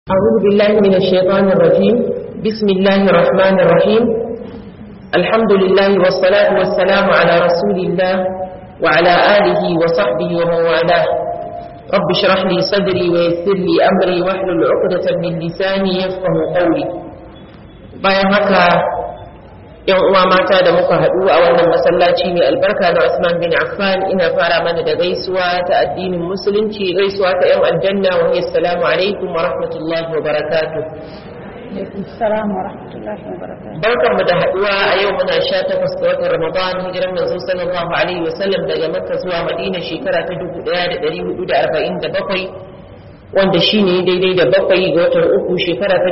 أعوذ بالله من الشيطان الرجيم بسم الله الرحمن الرحيم الحمد لله والصلاة والسلام على رسول الله وعلى آله وصحبه ومن والاه رب اشرح لي صدري ويسر لي أمري واحلل عقدة من لساني يفقه قولي bayan haka yan uwa mata da muka haɗu a wannan masallaci mai albarka na Usman bin Affan ina fara mana da gaisuwa ta addinin musulunci gaisuwa ta yan aljanna wa hiya assalamu alaikum wa rahmatullahi wa barakatuh Assalamu wa rahmatullahi wa barakatuh. barkan mu da haɗuwa a yau muna 18 ga watan Ramadan hijiran manzo sallallahu alaihi wa sallam daga Makka zuwa Madina shekara ta 1447 wanda shine daidai da bakwai ga watan uku shekara ta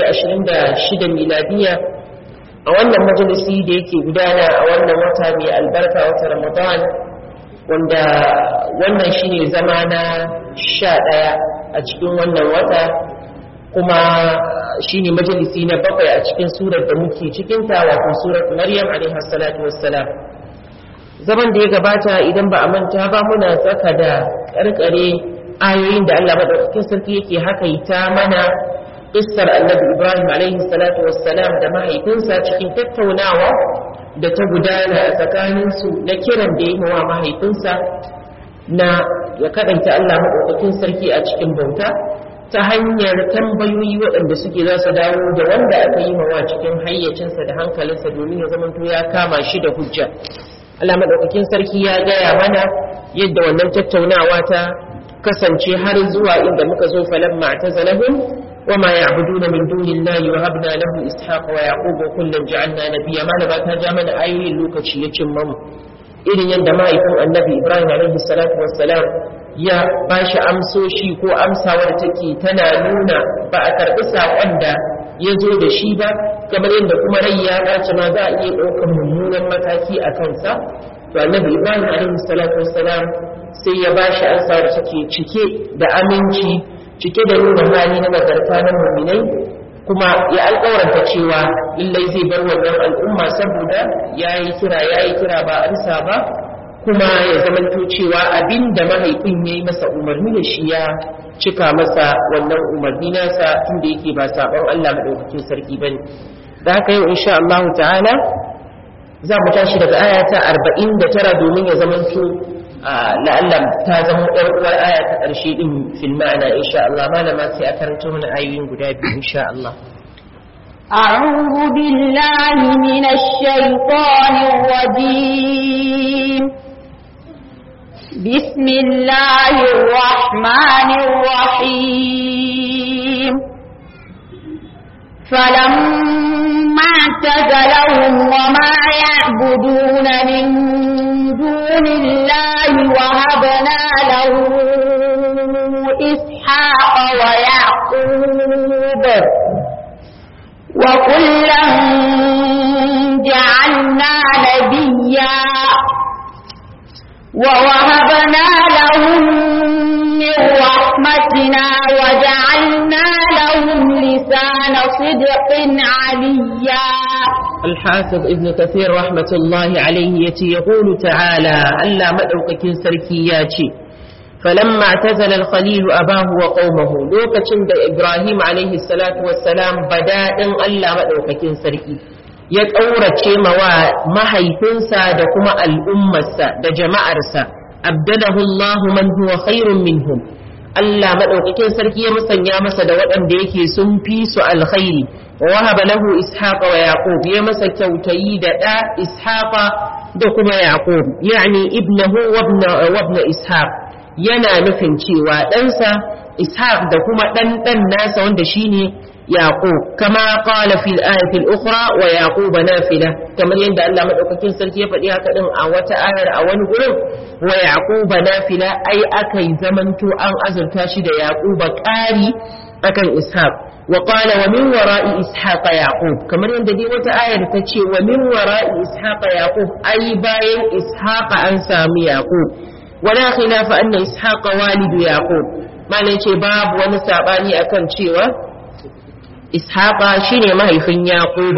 2026 miladiya a wannan majalisi da yake gudana a wannan wata mai albarka wata ramadan wanda wannan shine zama na sha ɗaya a cikin wannan wata kuma shine majalisi na bakwai a cikin surar da muke cikinta wato surat maryam alaihi salatu wassalam zaman da ya gabata idan ba a manta ba muna tsaka da karkare ayoyin da Allah madaukakin sarki yake hakaita mana Kissar annabi Ibrahim alaihi salatu wassalam da mahaifinsa cikin tattaunawa da ta gudana a tsakaninsu na kiran da yi wa mahaifinsa na ya kaɗaita Allah maɗaukakin sarki a cikin bauta ta hanyar tambayoyi waɗanda suke za su dawo da wanda aka yi mawa cikin hayyacinsa da hankalinsa domin ya zamanto ya kama shi da hujja. Allah maɗaukakin sarki ya gaya mana yadda wannan tattaunawa ta kasance har zuwa inda muka zo falamma ta zalahun وما يعبدون من دون الله وهبنا له إسحاق ويعقوب وكلا جعلنا نبيا ما نبا تجامل أيوي لوكشي يتشمم إذن يندما يكون النبي إبراهيم عليه الصلاة والسلام ya ba shi amsoshi ko amsawar take tana nuna ba a karɓi saƙon da ya zo da shi ba kamar yadda kuma rai ya dace ma za a iya ɗaukar mummunan mataki a kansa to annabi ibrahim alaihi salatu wassalam sai ya ba shi amsawar take cike da aminci cike da nuna hali na nagarta na muminai kuma ya alƙawaranta cewa lallai zai bar wannan al'umma saboda ya yi kira ya yi kira ba a ba kuma ya zamanto cewa abin da mahaifin ya yi masa umarni da shi ya cika masa wannan umarni nasa tunda yake ba saɓon Allah maɗaukakin sarki ba ne da haka yau insha Allah ta'ala za mu tashi daga aya ta arba'in da tara domin ya zamanto la'alla ta zama ɗan uwar aya ta ƙarshe ɗin fil ma'ana insha Allah malama sai a karanto mana ayoyin guda biyu insha Allah أعوذ بالله من الشيطان الرجيم بسم الله الرحمن الرحيم فلما اعتزلهم وما يعبدون من دون الله وهبنا له إسحاق ويعقوب وكلا جعلنا نبيا ووهبنا لهم من رحمتنا وجعلنا لهم لسان صدق عليا الحافظ ابن كثير رحمة الله عليه يتي يقول تعالى ألا مدعوك سركياتي فلما اعتزل الخليل أباه وقومه لوكة إبراهيم عليه الصلاة والسلام بداء ألا مدعوك سركي ya ƙaurace mawa mahaifinsa da kuma al'ummarsa da jama'arsa abdalahu Allahu man huwa khairun minhum Allah madaukakin sarki ya musanya masa da waɗanda yake sun fi su alkhairi wa wahaba lahu ishaqa wa yaqub ya masa kyautayi da ɗa ishaqa da kuma yaqub yani ibnahu wa ibn ishaq yana nufin cewa ɗansa ishaq da kuma ɗan ɗan nasa wanda shine يعقوب كما قال في الآية الأخرى ويعقوب نافلة كما يند الله مدوكاكين سلكي يفدي هكذا أو آية أو نقول ويعقوب نافلة أي أكي زمنت أن أزل تاشد يعقوب كاري أكن إسحاق وقال ومن وراء إسحاق يعقوب كما يند دي آية تتشي ومن وراء إسحاق يعقوب أي باين إسحاق أنسى يعقوب ولا خلاف أن إسحاق والد يعقوب ما نيشي باب ونساباني أكن شيوه ishaqa shine mahaifin yaquba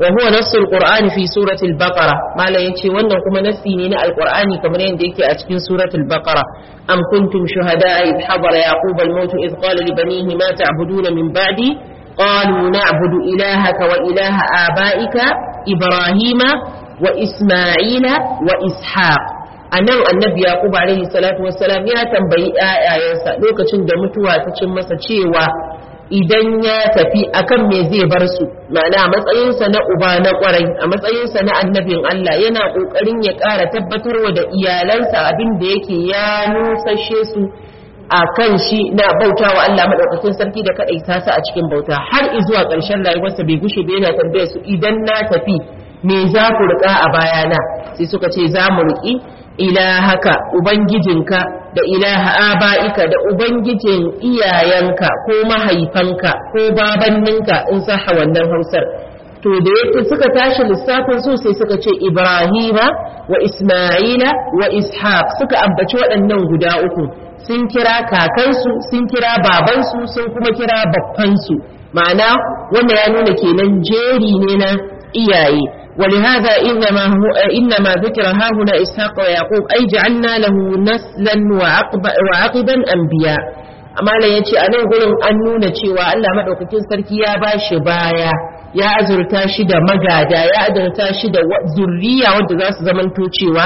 wa huwa nassul qur'ani fi suratul baqara mala yace wannan kuma nassi ne na alqur'ani kamar yadda yake a cikin suratul baqara am kuntum shuhada'a id hadara yaqub al-maut id qala li banihi ma ta'buduna min ba'di qalu na'budu ilahaka wa ilaha abaika ibrahima wa isma'ila wa ishaq anan annabi yaqub alaihi salatu wassalam ya tambayi ƴaƴayensa lokacin da mutuwa ta cin masa cewa idan ya tafi akan me zai bar su ma'ana a matsayinsa na uba na kwarai a matsayinsa na annabin Allah yana kokarin ya ƙara tabbatarwa da iyalansa abin da yake ya nusashe su a kan shi na bauta wa Allah madaukakin sarki da kaɗai ta su a cikin bauta har zuwa ƙarshen rayuwarsa bai gushe ba yana tambaya su idan na tafi me za ku riƙa a bayana sai suka ce za mu riƙi ilahaka ubangijinka da ilaha aba'ika da ubangijin iyayenka ko mahaifanka ko babanninka in saha wannan hausar to da yake suka tashi lissafin su sai suka ce ibrahima wa isma'ila wa ishaq suka ambaci waɗannan guda uku sun kira kakansu sun kira babansu sun kuma kira babbansu ma'ana wanda ya nuna kenan jeri ne na iyaye ولهذا إنما, هو إنما ذكر ها هنا إسحاق ويعقوب أي جعلنا له نسلا وعقب وعقبا أنبياء amma la yace a nan gurin an nuna cewa Allah madaukakin sarki ya ba shi baya ya azurta shi da magada ya azurta shi da zurriya wanda za su zamanto cewa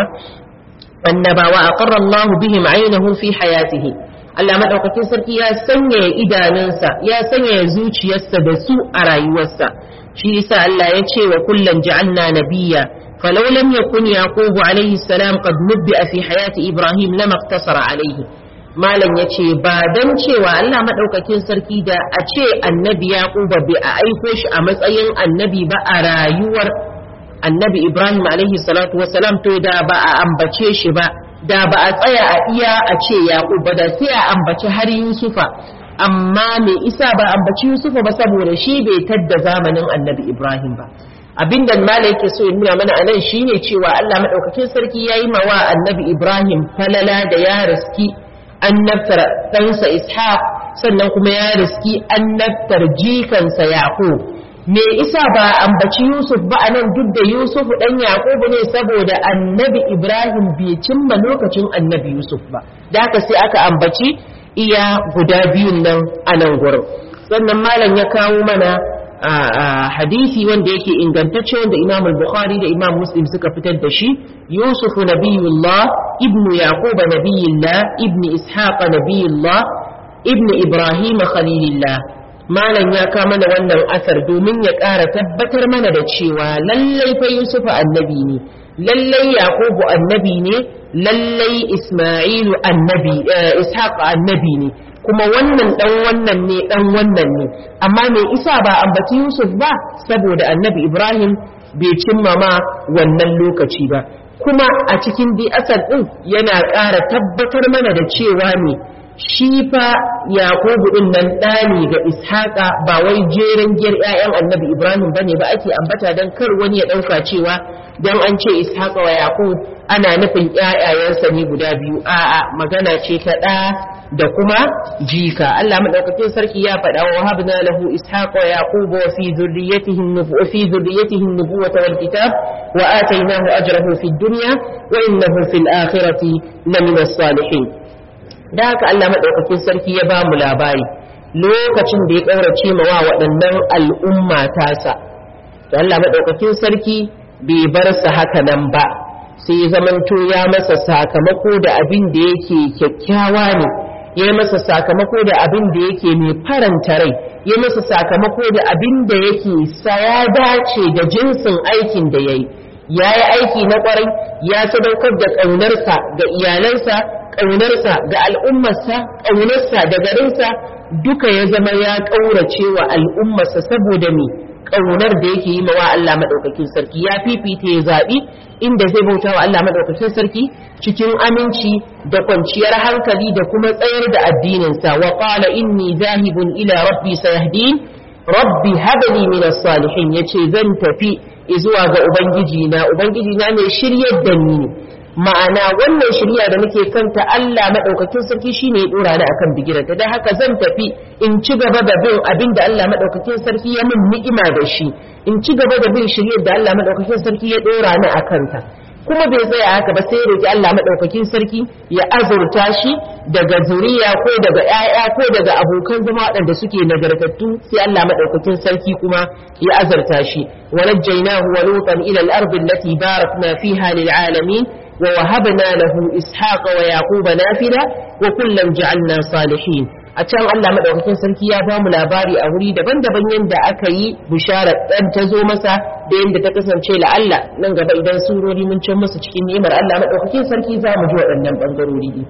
annabawa aqarra Allah bihim aynahu fi hayatihi Allah madaukakin sarki ya sanya idanunsa ya sanya zuciyarsa da su a rayuwarsa shi yasa Allah ya ce wa kullan ja'alna nabiyya falau lam yakun yaqub alayhi salam qad nubbi'a fi hayati ibrahim lama iqtasara alayhi malam yace ba dan cewa Allah madaukakin sarki da a ce annabi yaqub bai a aiko shi a matsayin annabi ba a rayuwar annabi ibrahim alayhi salatu wasalam to da ba a ambace shi ba da ba a tsaya a iya a ce yaqub ba da sai a ambaci har yusufa amma me isa ba ambaci Yusufa ba saboda shi bai tadda zamanin annabi Ibrahim ba abinda mala yake so ya nuna mana a nan shine cewa Allah madaukakin sarki yayi mawa annabi Ibrahim falala da ya riski annabtar ɗansa Ishaq sannan kuma ya riski annabtar jikansa Yaqub me isa ba ambaci Yusuf ba a nan duk da Yusuf dan Yaqub ne saboda annabi Ibrahim bai cimma lokacin annabi Yusuf ba da haka sai aka ambaci iya guda biyun nan a nan gurin sannan malam ya kawo mana hadisi wanda yake ingantacce wanda imam al-bukhari da imam muslim suka fitar da shi yusuf nabiyullah ibnu yaquba nabiyullah ibnu ishaq nabiyullah ibnu ibrahim khalilillah malam ya kawo mana wannan asar domin ya ƙara tabbatar mana da cewa lallai fa yusuf annabi ne lallai yaqubu annabi ne lallai isma'ilu annabi ishaq annabi ne kuma wannan dan wannan ne dan wannan ne amma me isa ba ambaci yusuf ba saboda annabi ibrahim bai cimma ma wannan lokaci ba kuma a cikin bi asal din yana ƙara tabbatar mana da cewa ne shi fa yakubu din nan ɗani ga ishaqa ba wai jeren giyar ƴaƴan annabi ibrahim bane ba ake ambata dan kar wani ya ɗauka cewa dan an ce ishaqa wa yaqub ana nufin ƴaƴayensa ne guda biyu a'a magana ce ta ɗa da kuma jika Allah madaukakin sarki ya faɗa wa habna lahu ishaqa wa yaqub wa fi dhurriyyatihi nubuwa fi dhurriyyatihi nubuwata wal kitab wa atainahu ajrahu fid dunya wa innahu fil akhirati lamina salihin da haka Allah maɗaukakin sarki ya ba mu labari lokacin da ya ƙaurace ma wa waɗannan al'umma tasa to Allah maɗaukakin sarki bai bar su haka nan ba sai ya zamanto ya masa sakamako da abin da yake kyakkyawa ne ya masa sakamako da abin da yake mai faranta rai ya masa sakamako da abin da yake sa ya dace da jinsin aikin da ya yi ya yi aiki na ƙwarai ya sadaukar da ƙaunarsa ga iyalansa ƙaunarsa ga al'ummarsa ƙaunarsa da garinsa duka ya zama ya ƙaurace wa al'ummarsa saboda me ƙaunar da yake yi mawa Allah maɗaukakin sarki ya fifita ya zaɓi inda zai bauta wa Allah maɗaukakin sarki cikin aminci da kwanciyar hankali da kuma tsayar da addininsa wa qala inni zahibun ila rabbi sayahdin rabbi habli min as-salihin yace zan tafi zuwa ga ubangiji na ubangiji na mai shiryar da ni ne ma'ana wannan shirya da nake kanta Allah madaukakin sarki shine ya dora ni akan bigiranta dan haka zan tafi in ci gaba da bin abin da Allah madaukakin sarki ya min ni'ima da shi in ci gaba da bin shiryar da Allah madaukakin sarki ya dora ni akan ta kuma bai tsaya haka ba sai roki Allah madaukakin sarki ya azurta shi daga zuriya ko daga ƴaƴa ko daga abokan zama waɗanda suke nagartattu sai Allah madaukakin sarki kuma ya azurta shi walajjaynahu wa lutan ila al-ardi allati barakna fiha lil alamin wa wahabna lahu ishaqa wa yaquba nafila wa kullan ja'alna salihin a can Allah madaukakin sarki ya ba mu labari a wuri daban-daban yadda aka yi bishara dan ta zo masa da yadda ta kasance la Allah nan gaba idan surori mun can musu cikin ni'imar Allah madaukakin sarki za mu ji waɗannan bangarori ne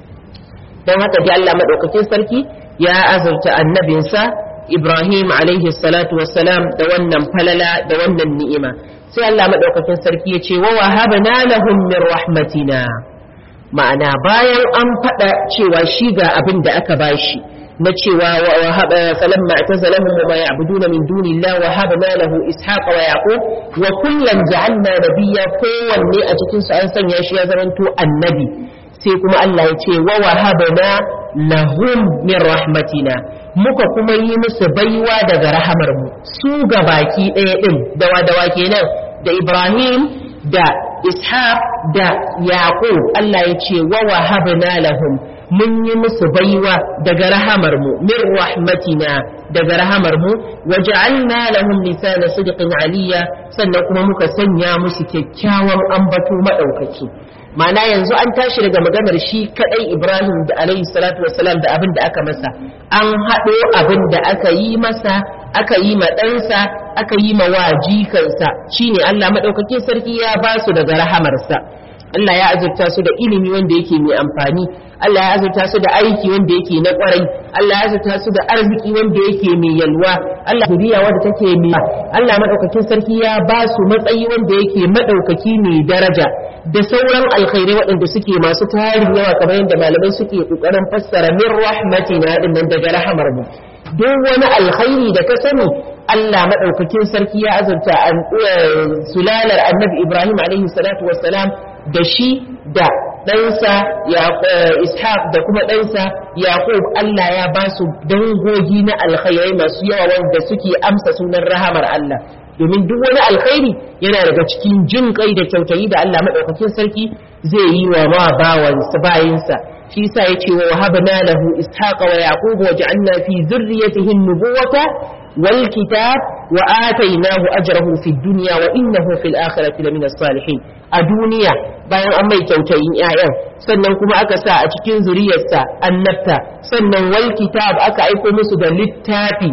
don haka dai Allah madaukakin sarki ya azurta annabinsa Ibrahim alaihi salatu wassalam da wannan falala da wannan ni'ima sai Allah madaukakin sarki ya ce wa wahabna lahum min rahmatina ma'ana bayan an faɗa cewa shi ga abin da aka bashi na cewa wa haba falamma atazalahum wa ma ya'buduna min dunillah wa habna lahu ishaqa wa yaqub wa kullan ja'alna nabiyya kowanne a cikin su an sanya shi ya zamanto annabi sai kuma Allah ya ce wa wahabna lahum min rahmatina muka kuma yi musu baiwa daga rahamar mu su ga baki ɗaya din dawa dawa kenan da Ibrahim da ishaq da yaqub Allah ya ce wa wahabna lahum mun yi musu baiwa daga rahamar mu min rahmatina daga rahamar mu waja'alna lahum lisana sidqin aliyya sannan kuma muka sanya musu kyakkyawan ambato madaukaki ma'ana yanzu an tashi daga maganar shi kadai Ibrahim da alayhi salatu wassalam da abin da aka masa an haɗo abin da aka yi masa aka yi ma ɗansa aka yi ma wajikansa shine Allah maɗaukakin sarki ya ba su daga rahamarsa Allah ya azurta su da ilimi wanda yake mai amfani Allah ya azurta su da aiki wanda yake na kwarai Allah ya azurta su da arziki wanda yake mai yalwa Allah zuriya wanda take mai Allah maɗaukakin sarki ya ba su matsayi wanda yake maɗaukaki mai daraja da sauran alkhairai waɗanda suke masu tarin yawa kamar yadda malamai suke ƙoƙarin fassara min rahmatina din nan daga rahamar mu duk wani alkhairi da ka sani Allah maɗaukakin sarki ya azurta sulalar annabi Ibrahim alaihi salatu wassalam da shi da ɗansa ishaq da kuma ɗansa yaqub Allah ya ba su dangogi na alkhairai masu yawa wanda suke amsa sunan rahamar Allah domin duk wani alkhairi yana daga cikin jin kai da kyautayi da Allah maɗaukakin sarki zai yi wa ma bawansa bayinsa shi yasa yace wa wahabna lahu ishaqa wa yaquba wa ja'alna fi dhurriyyatihi an-nubuwata wal kitab wa atainahu ajrahu fid dunya wa innahu fil akhirati lamina salihin a duniya bayan an mai kyautayin ƴaƴan sannan kuma aka sa a cikin zuriyarsa annabta sannan wal kitab aka aiko musu da littafi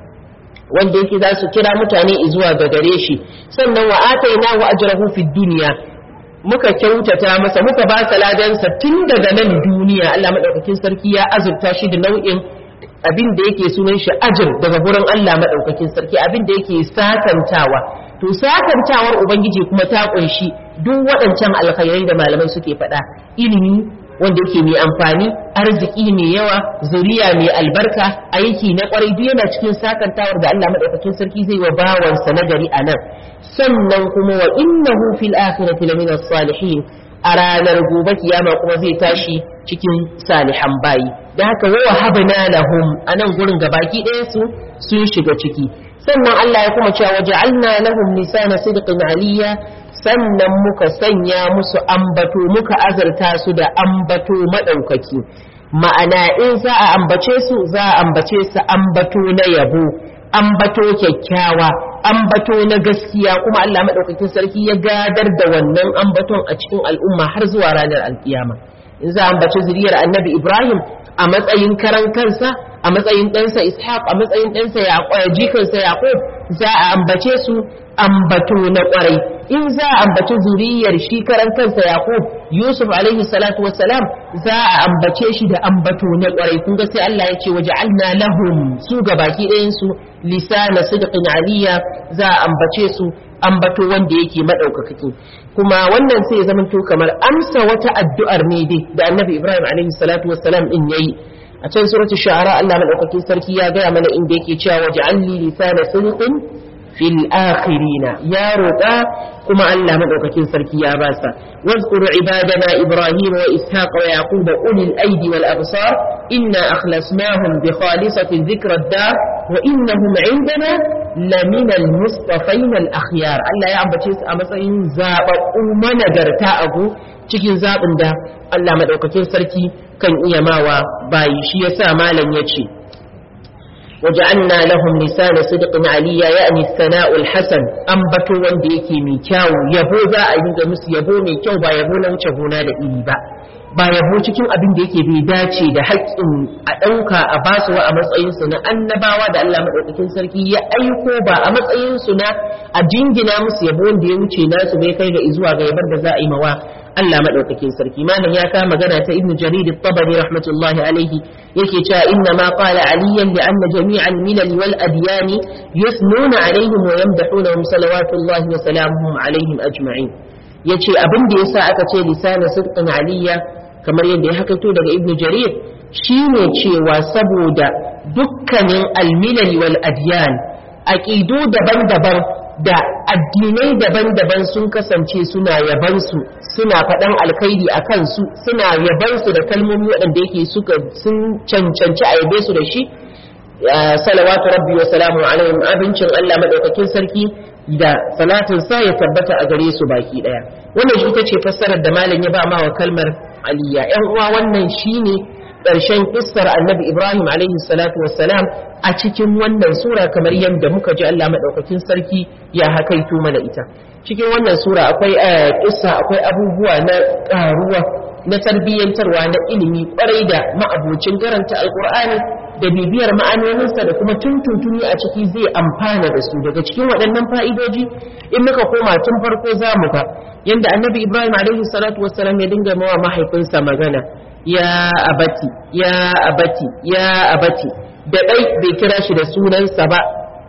wanda yake za su kira mutane zuwa ga gare shi sannan wa atainahu ajrahu fid dunya muka kyautata masa muka ba sa ladansa tun daga nan duniya Allah madaukakin sarki ya azurta shi da nau'in abin da yake sunan shi ajir daga gurin Allah madaukakin sarki abin da yake sakantawa to sakantawar ubangiji kuma ta kunshi duk waɗancan alkhairai da malamai suke faɗa ilimi wanda yake mai amfani arziki mai yawa zuriya mai albarka aiki na kwarai duk yana cikin sakantawar da Allah madaukakin sarki zai wa bawansa na gari a nan sannan kuma wa innahu fil akhirati lamina salihin a ranar gobe kiyama kuma zai tashi cikin salihan bayi da haka wa wahabna lahum anan gurin gabaki ɗaya su sun shiga ciki sannan Allah ya kuma cewa waja'alna lahum lisana sidqin aliyya sannan muka sanya musu ambato muka azarta su da ambato madaukaki ma'ana in za a ambace su za a ambace su ambato na yabo ambato kyakkyawa ambato na gaskiya kuma Allah madaukakin sarki ya gadar da wannan ambaton a cikin al'umma har zuwa ranar alkiyama in za a ambace zuriyar annabi Ibrahim a matsayin karan kansa a matsayin ɗansa Ishaq a matsayin ɗansa jikansa Yaqub za a ambace su ambato na ƙwarai in za a ambaci zuriyar shi karan kansa Yaqub Yusuf alaihi salatu wassalam za a ambace shi da ambato na ƙwarai kun ga sai Allah ya ce waja'alna lahum su gabaki ɗayan su lisana sidqin aliyya za a ambace su ambato wanda yake madaukakaki kuma wannan sai ya zamanto kamar amsa wata addu'ar ne dai da Annabi Ibrahim alaihi salatu wassalam din yayi a can suratul shu'ara Allah madaukakin sarki ya gaya mana inda yake cewa waj'alni lisana sidqin fil akhirina ya roƙa kuma Allah madaukakin sarki ya basa wazkuru ibadana ibrahim wa ishaq wa yaqub ulil aidi wal absar inna akhlasnahum bi khalisati dhikra ad-dar wa innahum indana lamina al-mustafain al-akhyar Allah ya ambace su a matsayin zababbu managarta abu cikin zabin da Allah madaukakin sarki kan iya mawa bayi shi yasa malam yace وجعلنا لهم لسان صدق عليا يعني الثناء الحسن أنبتوا wanda yake mai kyau yabo za a yi musu yabo mai kyau ba yabo na wuce gona da iri ba ba yabo cikin abin da yake bai dace da haƙƙin a ɗauka a basu wa a matsayinsu na annabawa da Allah maɗaukakin sarki ya aiko ba a matsayinsu na a jingina musu yabo wanda ya wuce nasu bai kai ga zuwa ga yabar da za a yi mawa Allah maɗaukakin sarki malam ya kama magana ta ibnu jarir at-tabari rahmatullahi alaihi yake cewa inna ma qala aliyan li anna jami'al milal wal adyan yuthnuna alaihim wa yamdahunahum salawatullahi wa salamuhum alaihim ajma'in yace abin da yasa aka ce lisana sidqin aliyya kamar yadda ya hakaito daga ibnu jarir shine cewa saboda dukkanin almilal wal adyan aqidu daban-daban da addinai daban-daban sun kasance suna yabansu suna faɗan alkhairi a kansu suna yabansu da kalmomi waɗanda yake suka sun cancanci a yabe su da shi salawatu rabbi wa salamu alaihim abincin Allah madaukakin sarki da salatin sa ya tabbata a gare su baki daya wannan shi ita ce fassarar da malam ya ba ma wa kalmar aliyya yan uwa wannan shine ƙarshen kissar annabi ibrahim alaihi salatu wassalam a cikin wannan sura kamar yadda muka ji allah maɗaukakin sarki ya hakaito mana ita cikin wannan sura akwai kissa akwai abubuwa na ƙaruwa na tarbiyyantarwa na ilimi kwarai da ma'abocin karanta alkur'ani da bibiyar ma'anoninsa da kuma tuntuntuni a ciki zai amfana da su daga cikin waɗannan fa'idoji in muka koma tun farko za mu ga yadda annabi ibrahim alaihi salatu wassalam ya dinga mawa mahaifinsa magana ya abati ya abati ya abati da ɗai bai kira shi da sunansa ba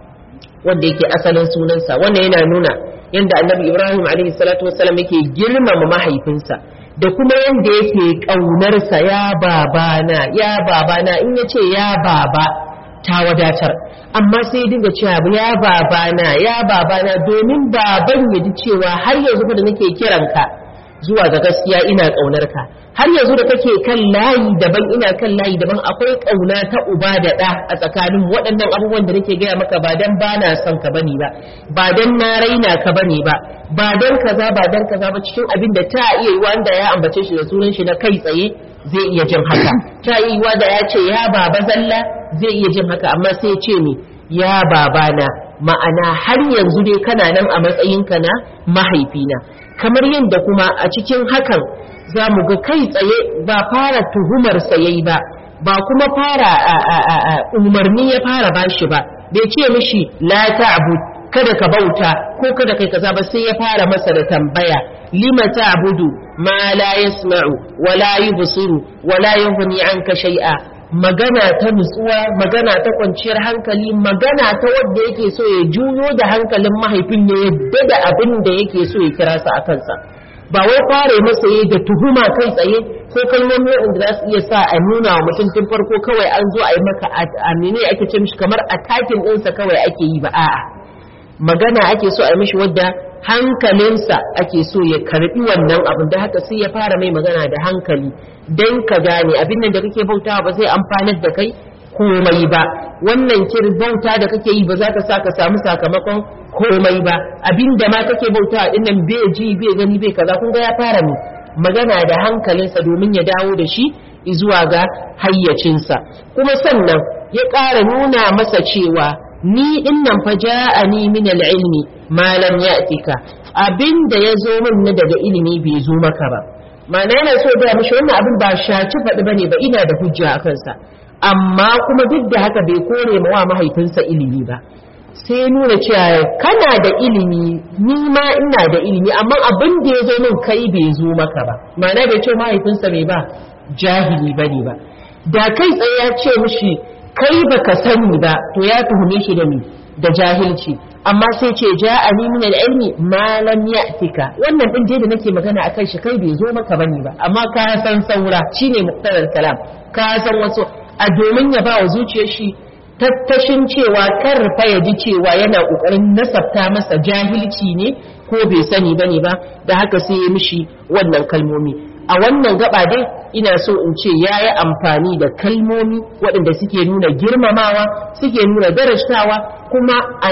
wanda yake asalin sunansa wannan yana nuna yadda annabi ibrahim alaihi salatu wassalam yake girmama mahaifinsa da kuma yadda yake ƙaunarsa ya babana ya babana in ya ce ya baba ta wadatar amma sai dinga cewa ya babana ya babana domin baban ya ji cewa har yanzu da nake kiranka zuwa ga gaskiya ina ƙaunar ka har yanzu da kake kan layi daban ina kan layi daban akwai ƙauna ta uba da ɗa a tsakanin waɗannan abubuwan da nake gaya maka ba dan ba na son ka bane ba ba dan na raina ka bane ba ba dan kaza ba dan kaza ba cikin abin da ta iya yi wanda ya ambace shi da sunan shi na kai tsaye zai iya jin haka ta iya yi da ya ce ya baba zalla zai iya jin haka amma sai ce ni ya babana ma'ana har yanzu dai kana nan a matsayinka na mahaifina kamar yadda kuma a cikin hakan za mu ga kai tsaye ba fara tuhumar yayi ba ba kuma fara umarni ya fara bashi ba bai ce mishi la ta'bud kada ka bauta ko kada kai kaza ba sai ya fara masa da tambaya lima ta'budu ma la yasma'u wa la yubsiru wa la yughni anka shay'a magana ta nutsuwa magana ta kwanciyar hankali magana ta wanda yake so ya juyo da hankalin mahaifin ne yadda da abin da yake so ya kira sa a kansa ba wai kware masa yi da tuhuma kai tsaye ko kalmomi wanda za su iya sa a nuna wa mutum tun farko kawai an zo a yi maka a mene ake ce mishi kamar attacking ɗinsa kawai ake yi ba a'a magana ake so a yi mishi wadda hankalinsa ake so ya karbi wannan abin da haka sai ya fara mai magana da hankali don ka gane abin nan da kake bautawa ba zai amfanar da kai komai ba wannan kir bauta da kake yi ba za ka sa ka samu sakamakon komai ba abin da ma kake bautawa din nan bai ji bai gani bai kaza kun ga ya fara mu magana da hankalinsa domin ya dawo da shi zuwa ga hayyacinsa kuma sannan ya ƙara nuna masa cewa ni din nan fa ja'ani min al-ilmi ma lam ya'tika abinda ya zo min na daga ilimi bai zo maka ba ma'ana yana so da mishi wannan abin ba shaci faɗi bane ba ina da hujja a kansa amma kuma duk da haka bai kore ma wa mahaifinsa ilimi ba sai nuna cewa kana da ilimi ni ma ina da ilimi amma abin da ya zo min kai bai zo maka ba ma'ana bai ce mahaifinsa bai ba jahili bane ba da kai tsaye ya ce mishi kai baka sani ba to ya tuhume shi da ni da jahilci amma sai ce ja'ani min al-ilmi ma lam ya'tika wannan din dai da nake magana akan shi kai bai zo maka bane ba amma ka san saura shine muqtarar kalam ka san wasu a domin ya ba wa zuciyar shi tattashin cewa karfa ya ji cewa yana ƙoƙarin nasabta masa jahilci ne ko bai sani bane ba da haka sai ya mishi wannan kalmomi a wannan gaba dai ina so in ce ya yi amfani da kalmomi waɗanda suke nuna girmamawa suke nuna darajtawa kuma a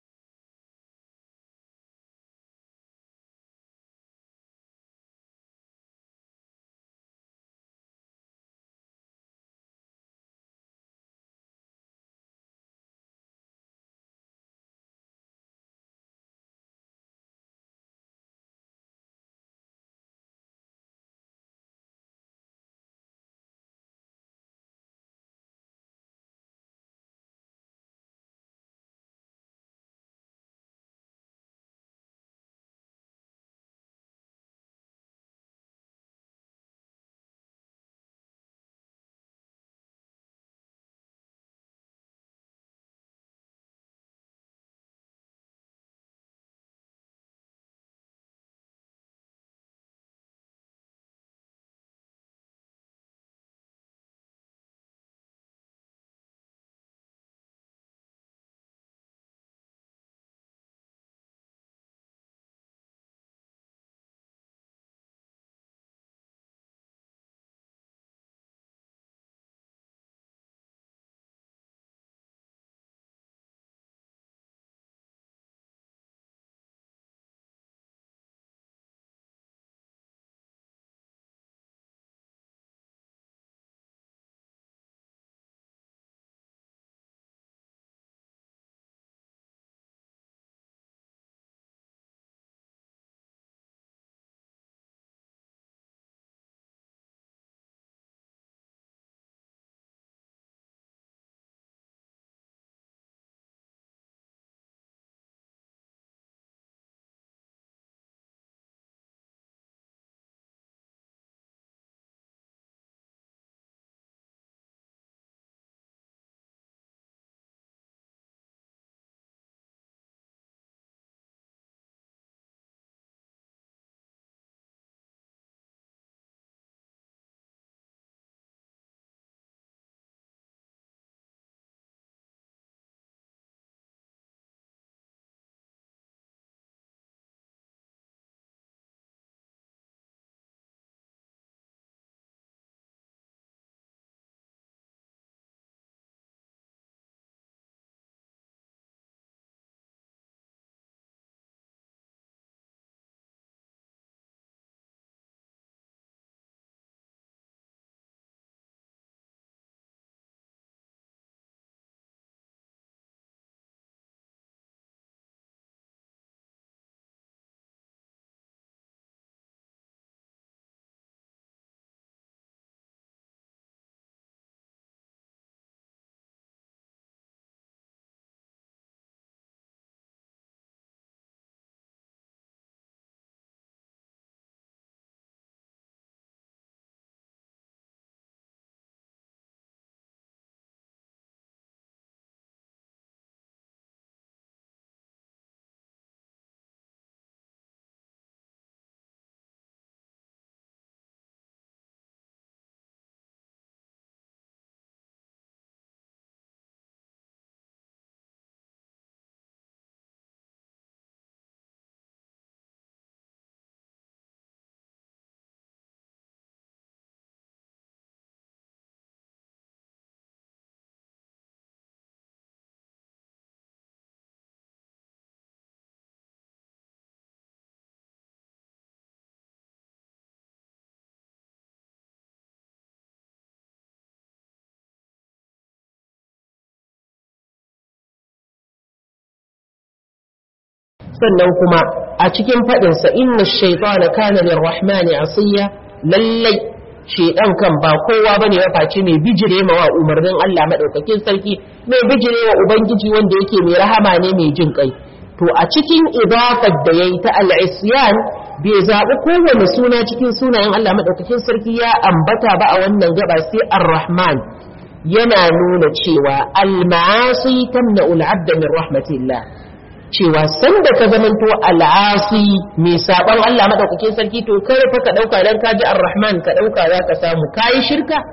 sannan kuma a cikin faɗinsa inna shaitana kana lirrahmani asiya lallai shaidan kan ba kowa bane ya face mai bijire ma wa umarnin Allah madaukakin sarki mai bijire wa ubangiji wanda yake mai rahama ne mai jin kai to a cikin idafar da yayi ta al-isyan bai zaɓi kowane suna cikin sunayen Allah madaukakin sarki ya ambata ba a wannan gaba sai ar-rahman yana nuna cewa al-ma'asi tamna'u al-'abda min rahmatillah cewa sanda ka zamanto al'asi mai saban Allah madaukakin sarki to kar fa ka dauka dan kaji ar-rahman ka dauka za ka samu kai shirka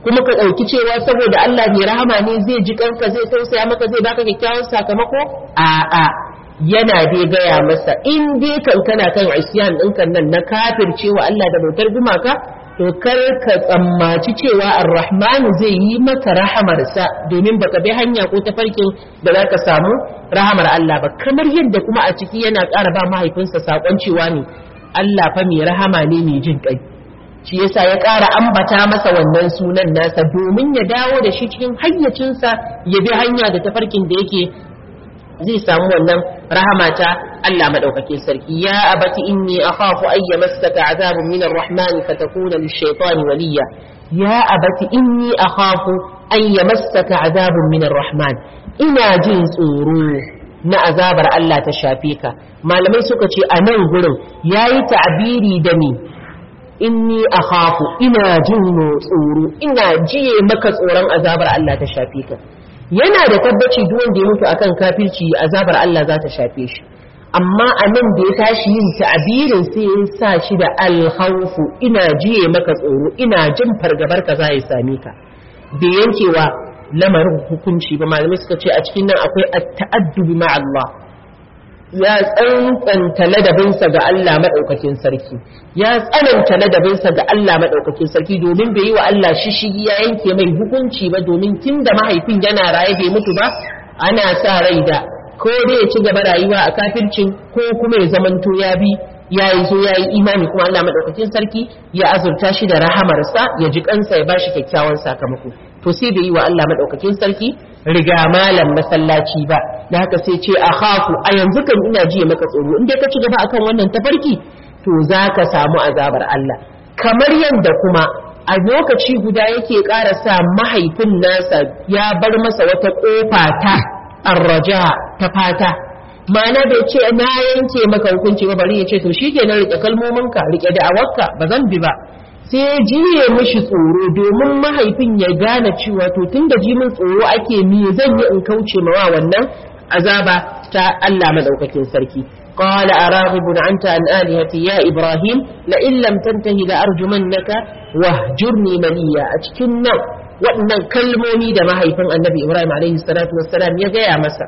kuma ka ɗauki cewa saboda Allah mai rahama ne zai ji kanka zai tausaya maka zai baka kyakkyawan sakamako a'a yana dai gaya masa in dai kan kana kan isyan ɗinkan nan na kafircewa Allah da bautar gumaka to kar ka tsammaci cewa ar-rahman zai yi maka rahamarsa domin baka bi hanya ko tafarkin da za ka samu rahamar Allah ba kamar yadda kuma a ciki yana ƙara ba mahaifinsa saƙon cewa ne Allah fa mai rahama ne mai jin ƙai shi yasa ya ƙara ambata masa wannan sunan nasa domin ya dawo da shi cikin hayyacinsa ya bi hanya da tafarkin da yake zai samu wannan rahama ta Allah madaukakin sarki ya abati inni akhafu ay yamassaka azabun min ar-rahman fatakuna lish-shaytani waliya ya abati inni akhafu ay yamassaka azabun min ar-rahman ina jin tsoro na azabar Allah ta shafe ka malamai suka ce a nan gurin yayi ta'biri da ni inni akhafu ina jin tsoro ina jiye maka tsoron azabar Allah ta shafe ka yana da tabbaci duk wanda ya mutu akan kafirci azabar Allah za ta shafe shi amma a nan da ya tashi yin ta'abirin sai ya sa shi da alhaufu ina jiye maka tsoro ina jin fargabar ka za ya same ka da yankewa lamarin hukunci ba malamai suka ce a cikin nan akwai at-ta'addubi ma Allah ya tsantsanta ladabinsa ga Allah maɗaukakin sarki ya tsananta ladabinsa ga Allah maɗaukakin sarki domin bai yi wa Allah shishigi ya yanke mai hukunci ba domin tun da mahaifin yana raye bai mutu ba ana sa rai da ko dai ya ci gaba rayuwa a kafircin ko kuma ya zamanto ya bi ya yi zo ya yi imani kuma Allah maɗaukakin sarki ya azurta shi da rahamarsa ya ji kansa ya bashi kyakkyawan sakamako to sai bai yi wa Allah maɗaukakin sarki riga malam masallaci ba da haka sai ce a haku a yanzu kan ina jiya maka tsoro in dai ka ci gaba akan wannan tafarki to za ka samu azabar Allah kamar yadda kuma a lokaci guda yake ƙara sa mahaifin nasa ya bar masa wata ƙofa ta arraja ta fata ma'ana bai ce na yanke maka hukunci ba bari ya ce to shikenan rike kalmominka rike da'awarka ba zan bi ba sai jiye mishi tsoro domin mahaifin ya gane cewa to tun da jimin tsoro ake me zan yi in kauce mawa wannan azaba ta Allah madaukakin sarki قال أراغب أنت عن آلهتي يا إبراهيم لئن لم تنتهي لأرجمنك واهجرني مليا أتكنا وأن كلموني da mahaifin annabi Ibrahim alaihi salatu wassalam ya gaya masa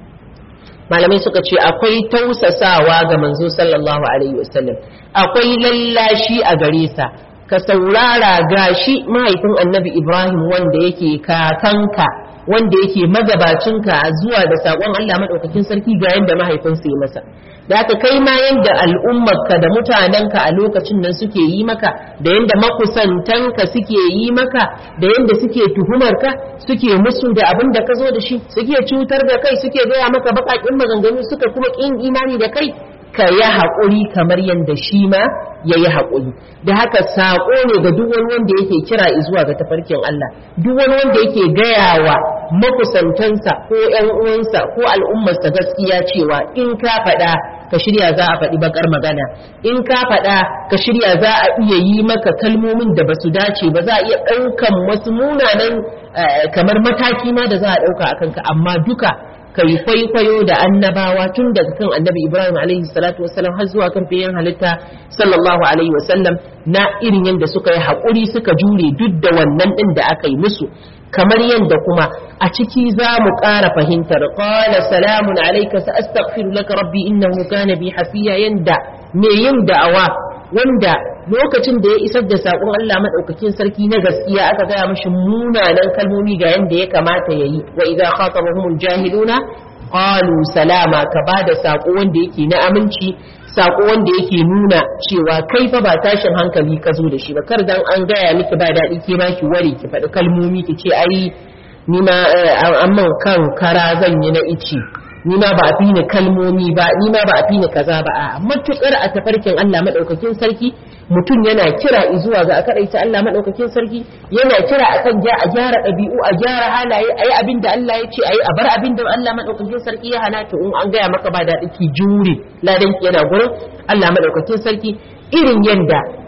malamai suka ce akwai tausasawa ga manzo sallallahu alaihi wasallam akwai lallashi a gare sa ka saurara gashi mahaifin annabi ibrahim wanda yake kakanka wanda yake magabacinka zuwa da saƙon allah maɗaukakin sarki ga yadda mahaifinsa yi masa da haka kai ma yadda al'ummarka da mutanenka a lokacin nan suke yi maka da yadda makusantanka suke yi maka da yadda suke tuhumarka suke musu da abin da ka zo da shi suke cutar da kai suke gaya maka baƙaƙin maganganu suka kuma ƙin imani da kai ka yi haƙuri kamar yadda shi ma ya yi haƙuri da haka saƙo ne ga duk wani wanda yake kira zuwa ga tafarkin Allah duk wani wanda yake gayawa makusantansa ko ƴan uwansa ko al'ummarsa gaskiya cewa in ka faɗa ka shirya za a faɗi bakar magana in ka faɗa ka shirya za a iya yi maka kalmomin da basu dace ba za a iya ɗaukan wasu munanan kamar mataki ma da za a ɗauka a kanka amma duka kai kwaikwayo da annabawa tun daga kan annabi ibrahim alaihi salatu wasallam har zuwa kan fiyen halitta sallallahu alaihi wasallam na irin yadda suka yi haƙuri suka jure duk da wannan ɗin da aka yi musu kamar yadda kuma a ciki za mu ƙara fahimtar qala salamun alayka sa astaghfiru laka rabbi innahu kana bi hafiya yanda me yin da'awa wanda lokacin da ya isar da saƙon Allah maɗaukakin sarki na gaskiya aka gaya mashi munanan kalmomi ga yanda ya kamata ya yi wa idza khatabahumul jahiluna qalu salama ka bada saƙo wanda yake na aminci saƙo wanda yake nuna cewa kai fa ba tashin hankali ka zo da shi ba kar dan an gaya miki ba daɗi ke ma ki ware ki faɗi kalmomi ki ce ai ni ma amman kan kara zan yi na ici ni ma ba a fi ni kalmomi ba ni ma ba a fi ni kaza ba a matukar a tafarkin Allah madaukakin sarki mutum yana kira zuwa ga akadaita Allah madaukakin sarki yana kira akan ja a gyara ɗabi'u a gyara halaye ayi abin da Allah ya ce ayi a bar abin da Allah madaukakin sarki ya hana to in an gaya maka ba daɗi ki jure ladan ki yana gurin Allah madaukakin sarki irin yanda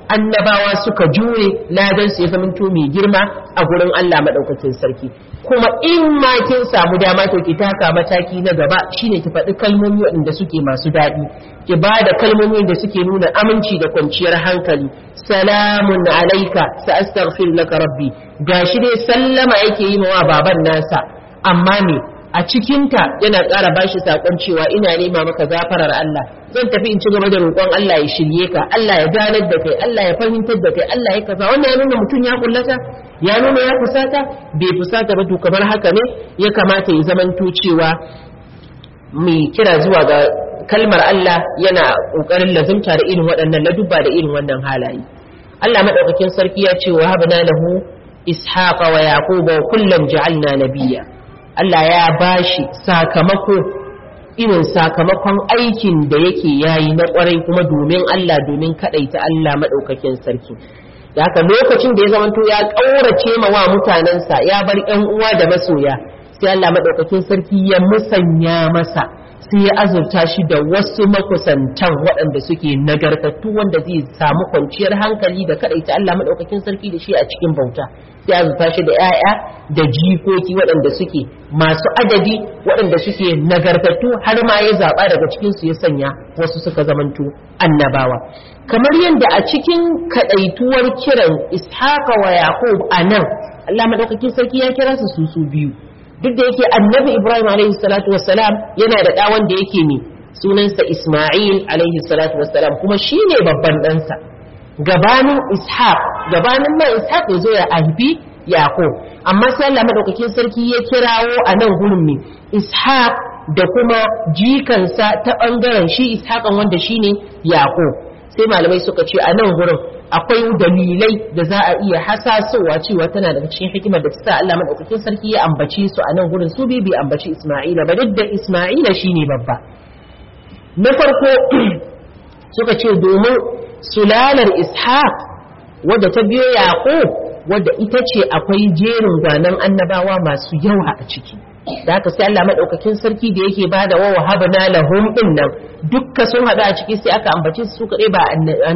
annabawa suka jure ladan su ya zamanto mai girma a gurin Allah madaukakin sarki kuma in ma kin samu dama to ki taka mataki na gaba shine ki faɗi kalmomi waɗanda suke masu daɗi ki ba da kalmomi da suke nuna aminci da kwanciyar hankali salamun alaika sa astaghfir laka rabbi gashi dai sallama yake yi wa baban nasa amma me a cikinta yana ƙara bashi saƙon cewa ina nema maka gafarar Allah zan tafi in ci gaba da roƙon Allah ya shirye ka Allah ya ganar da kai Allah ya fahimtar da kai Allah ya kaza wannan ya nuna mutum ya kullata ya nuna ya fusata bai fusata ba to kamar haka ne ya kamata ya zamanto cewa mai kira zuwa ga kalmar Allah yana ƙoƙarin lazumta da irin waɗannan ladubba da irin wannan halaye Allah madaukakin sarki ya ce wa habna lahu ishaqa wa yaquba wa kullan ja'alna nabiyya Allah ya bashi sakamako irin sakamakon aikin da yake yayi na kwarai kuma domin Allah domin kadaita Allah madaukakin sarki da haka lokacin da ya zamanto ya kaurace ma wa mutanensa ya bar ƴan uwa da masoya sai Allah madaukakin sarki ya musanya masa sai ya azurta shi da wasu makusantan waɗanda suke nagartattu wanda zai samu kwanciyar hankali da kaɗaita Allah maɗaukakin sarki da shi a cikin bauta sai azurta shi da 'ya'ya da jikoki waɗanda suke masu adadi waɗanda suke nagartattu har ma ya zaɓa daga cikin su ya sanya wasu suka zamanto annabawa kamar yadda a cikin kaɗaituwar kiran ishaqa wa yaqub a nan Allah maɗaukakin sarki ya kira su su biyu duk da yake annabi ibrahim alaihi salatu wassalam yana da ɗa wanda yake ne sunansa isma'il alaihi salatu wassalam kuma shine babban ɗansa gabanin ishaq gabanin ma ishaq ya zo ya haifi yaqub amma sai Allah madaukakin sarki ya kirawo a nan gurin me ishaq da kuma jikansa ta bangaren shi ishaqan wanda shine yaqub sai malamai suka ce a nan gurin akwai dalilai da za a iya hasasowa cewa tana daga cikin hikimar da ta sa Allah madaukakin sarki ya ambace su a nan gurin su bai ambaci Isma'ila ba duk da Isma'ila shine babba na farko suka ce domin sulalar Ishaq wadda ta biyo Yaqub wadda ita ce akwai jerin gwanan annabawa masu yawa a ciki da haka sai Allah madaukakin sarki da yake bada wa wahabna lahum din nan dukka sun hada a ciki sai aka ambace su kadai ba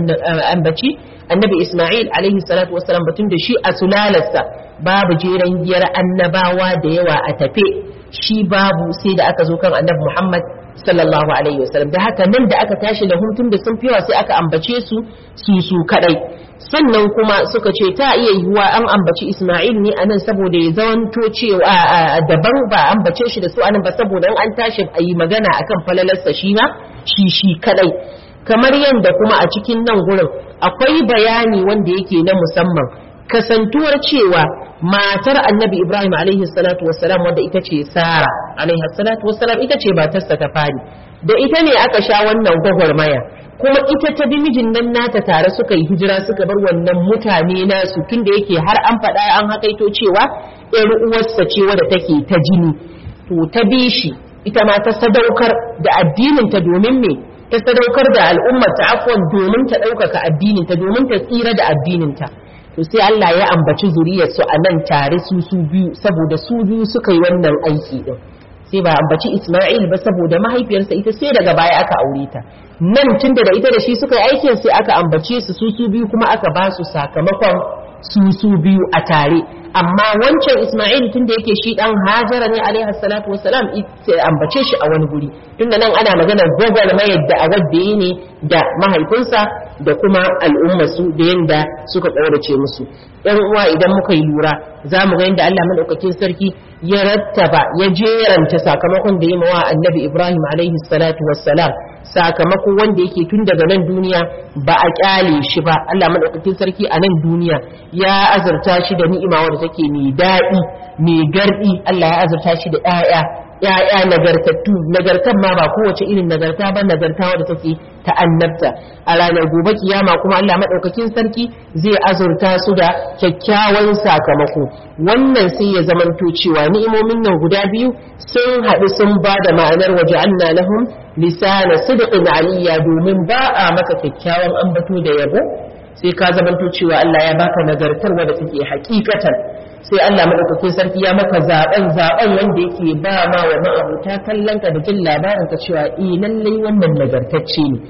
ambaci annabi Isma'il alaihi salatu wassalam batun da shi a sulalarsa babu jeran giyar annabawa da yawa a tafe shi babu sai da aka zo kan annabi Muhammad sallallahu alaihi wasallam da haka nan da aka tashi da hutun da sun fiwa sai aka ambace su su su kadai sannan kuma suka ce ta iya yiwuwa an ambaci Isma'il ne anan saboda ya zamanto cewa daban ba ambace shi da su anan ba saboda an tashi a yi magana akan falalarsa shi ma shi shi kadai kamar yadda kuma a cikin nan gurin akwai bayani wanda yake na musamman kasantuwar cewa matar annabi ibrahim alaihi salatu wassalam wanda ita ce sara alaihi salatu wassalam ita ce matarsa ta fari da ita ne aka sha wannan gwagwarmaya kuma ita ta bi mijin nan nata tare suka yi hijira suka bar wannan mutane nasu tunda yake har an faɗa an hakaito cewa ƴar uwarsa ce wadda take ta jini to ta bi shi ita ma ta sadaukar da addinin ta domin me ta sadaukar da al'ummar ta afwan domin ta ɗaukaka addinin ta domin ta tsira da addinin ta to sai Allah ya ambaci zuriyar su a nan tare su su biyu saboda su biyu suka yi wannan aiki din sai ba ambaci Isma'il ba saboda mahaifiyarsa ita sai daga baya aka aure ta nan tunda da ita da shi suka yi aikin sai aka ambace su su su biyu kuma aka ba su sakamakon su su biyu a tare amma wancan Isma'il tunda yake shi dan Hajara ne alaihi salatu wassalam sai ambace shi a wani guri tunda nan ana maganar gogal mayar da a wadda ne da mahaifinsa da kuma al'umma su da yanda suka kaurace musu yan uwa idan muka yi lura za mu ga yadda Allah madaukakin sarki ya rattaba ya jeranta sakamakon da ya mawa annabi Ibrahim alaihi salatu wassalam sakamako wanda yake tun daga nan duniya ba a kyale shi ba Allah madaukakin sarki a nan duniya ya azurta shi da ni'ima wadda take mai daɗi mai gardi Allah ya azurta shi da ƴaƴa ƴaƴa nagartattu nagartan ma ba kowace irin nagarta ba nagarta wadda take ta annabta a ranar gobe kiyama kuma Allah madaukakin sarki zai azurta su da kyakkyawan sakamako wannan sai ya zamanto cewa ni'imomin nan guda biyu sun haɗu sun ba da ma'anar waje anna lahum lisana sidqin aliyya domin ba a maka kyakkyawan ambato da yabo sai ka zamanto cewa Allah ya baka nagartar wadda take hakikatan sai Allah madaukakin sarki ya maka zaben zaben wanda yake ba ma wa ma'abuta kallon ka da jin labarin ka cewa eh lallai wannan nagartacce ne to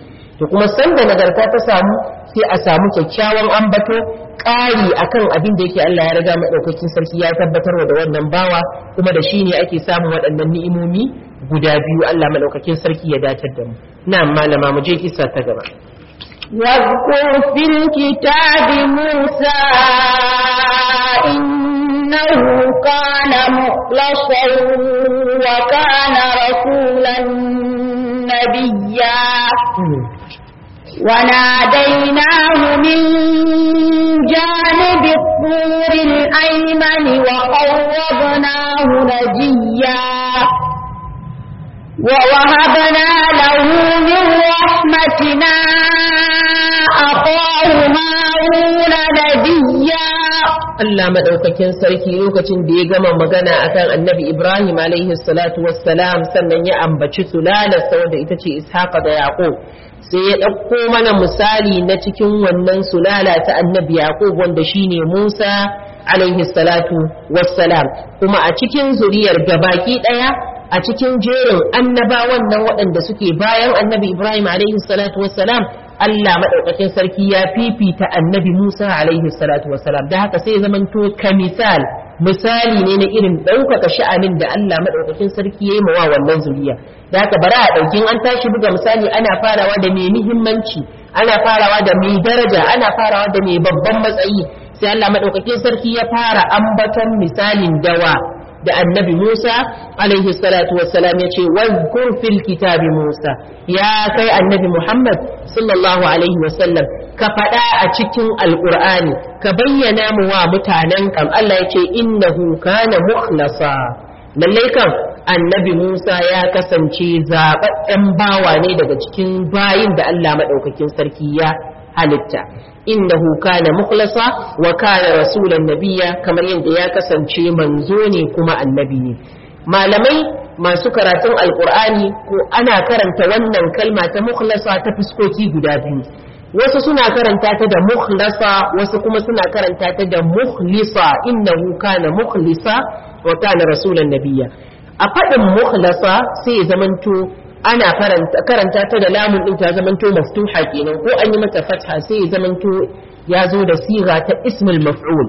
to kuma sanda nagarta ta samu sai a samu kyakkyawan ambato ƙari akan abin da yake Allah ya riga madaukakin sarki ya tabbatar da wannan bawa kuma da shi ne ake samun waɗannan ni'imomi guda biyu Allah madaukakin sarki ya datar da mu na'am malama mu je kissa ta gaba واذكر في الكتاب موسى إنه كان مخلصا وكان رسولا نبيا وناديناه من جانب الطور الأيمن وقربناه نجيا ووهبنا له من رحمتنا أخاه هارون نبيا Allah madaukakin sarki lokacin da ya gama magana akan annabi Ibrahim alaihi salatu wassalam sannan ya ambaci sulalarsa wanda ita ce Ishaqa da Yaqub sai ya ɗauko mana misali na cikin wannan sulala ta annabi Yaqub wanda shine Musa alaihi salatu wassalam kuma a cikin zuriyar gabaki ɗaya a cikin jerin annabawan nan waɗanda suke bayan annabi Ibrahim alaihi salatu wassalam Allah maɗaukakin sarki ya fifita annabi Musa alaihi salatu wassalam da haka sai zamanto ka misal misali ne na irin ɗaukaka sha'anin da Allah maɗaukakin sarki ya yi mawa wannan zuriya da haka bara a ɗaukin an tashi buga misali ana farawa da mai muhimmanci ana farawa da mai daraja ana farawa da mai babban matsayi sai Allah maɗaukakin sarki ya fara ambaton misalin dawa da annabi Musa alaihi salatu wassalam ya ce wazkur fil kitabi Musa ya kai annabi Muhammad sallallahu alaihi wasallam ka faɗa a cikin alƙur'ani ka bayyana mu wa mutanen kam Allah ya ce innahu kana mukhlasa lallai kan annabi Musa ya kasance zaɓaɓɓen bawa ne daga cikin bayin da Allah maɗaukakin sarki ya halitta innahu kana mukhlasa wa kana rasulan nabiyya kamar yadda ya kasance manzo ne kuma annabi ne malamai masu karatun alqur'ani ko ana karanta wannan kalma ta mukhlasa ta fuskoki guda biyu wasu suna karanta ta da mukhlasa wasu kuma suna karanta ta da mukhlisa innahu kana mukhlisa wa kana rasulan nabiyya a faɗin mukhlasa sai ya zamanto ana karanta ta da lamun din ta zamanto maftuha kenan ko an yi mata fatha sai ya zamanto ya zo da siga ta ismul maf'ul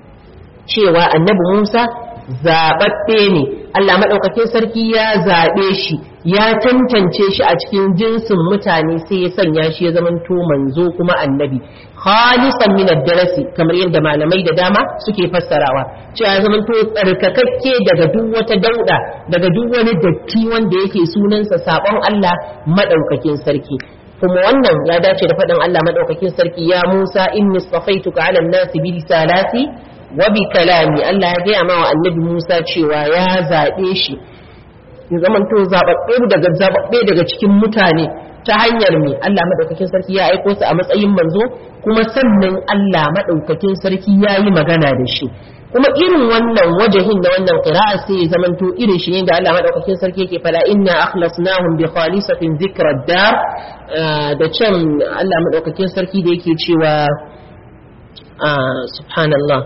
cewa annabi Musa zaɓaɓɓe ne Allah maɗaukakin sarki ya zaɓe shi ya tantance shi a cikin jinsin mutane sai ya sanya shi ya zamanto manzo kuma annabi khalisan min ad-darasi kamar yadda malamai da dama suke fassarawa cewa ya zamanto tsarkakakke daga duk wata dauda daga duk wani datti wanda yake sunansa sabon Allah maɗaukakin sarki kuma wannan ya dace da faɗin Allah maɗaukakin sarki ya Musa inni safaituka 'ala an-nasi bi risalati wa bi kalami Allah ya gaya ma wa annabi Musa cewa ya zaɓe shi ya zamanto zaɓaɓɓe daga zaɓaɓɓe daga cikin mutane ta hanyar me Allah madaukakin sarki ya aiko su a matsayin manzo kuma sannan Allah madaukakin sarki ya yi magana da shi kuma irin wannan wajahin da wannan qira'a sai ya zamanto irin shi ne da Allah madaukakin sarki yake fada inna akhlasnahum bi khalisatin dhikra dar da can Allah madaukakin sarki da yake cewa subhanallah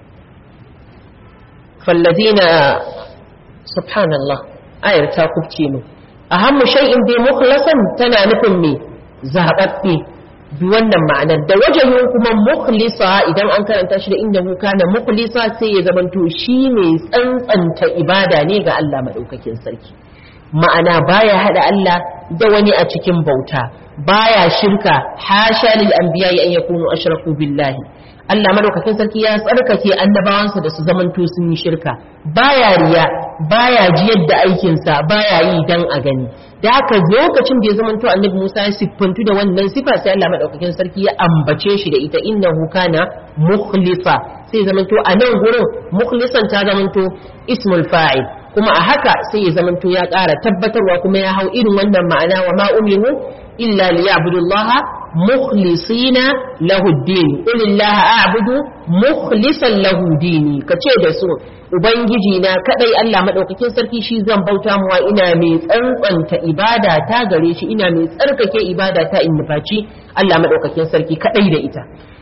falladina subhanallah ayar ta kubce mu ahammu shay'in bi mukhlasan tana nufin me zababbe bi wannan ma'anar da wajahin kuma mukhlisa idan an karanta shi da inda kana mukhlisa sai ya zamanto shi ne tsantsanta ibada ne ga Allah madaukakin sarki ma'ana baya hada Allah da wani a cikin bauta baya shirka hasha lil anbiya an yakunu ashraku billahi Allah madaukakin sarki ya tsarkake annabawansa da su zamanto sun yi shirka baya riya baya jiyar da aikinsa baya yi dan a gani da haka lokacin da ya zamanto annabi Musa ya siffantu da wannan sifa sai Allah madaukakin sarki ya ambace shi da ita innahu kana mukhlisa sai zamanto a nan gurin mukhlisan ta zamanto ismul fa'il kuma a haka sai ya zamanto ya ƙara tabbatarwa kuma ya hau irin wannan ma'ana wa ma umiru illa liya'budullaha mukhlisina lahu din qulillaha a'budu mukhlisan lahu dini kace da su ubangiji na kadai Allah madaukakin sarki shi zan bauta muwa ina mai tsantsanta ibada ta gare shi ina mai tsarkake ibada ta in nufaci Allah madaukakin sarki kadai da ita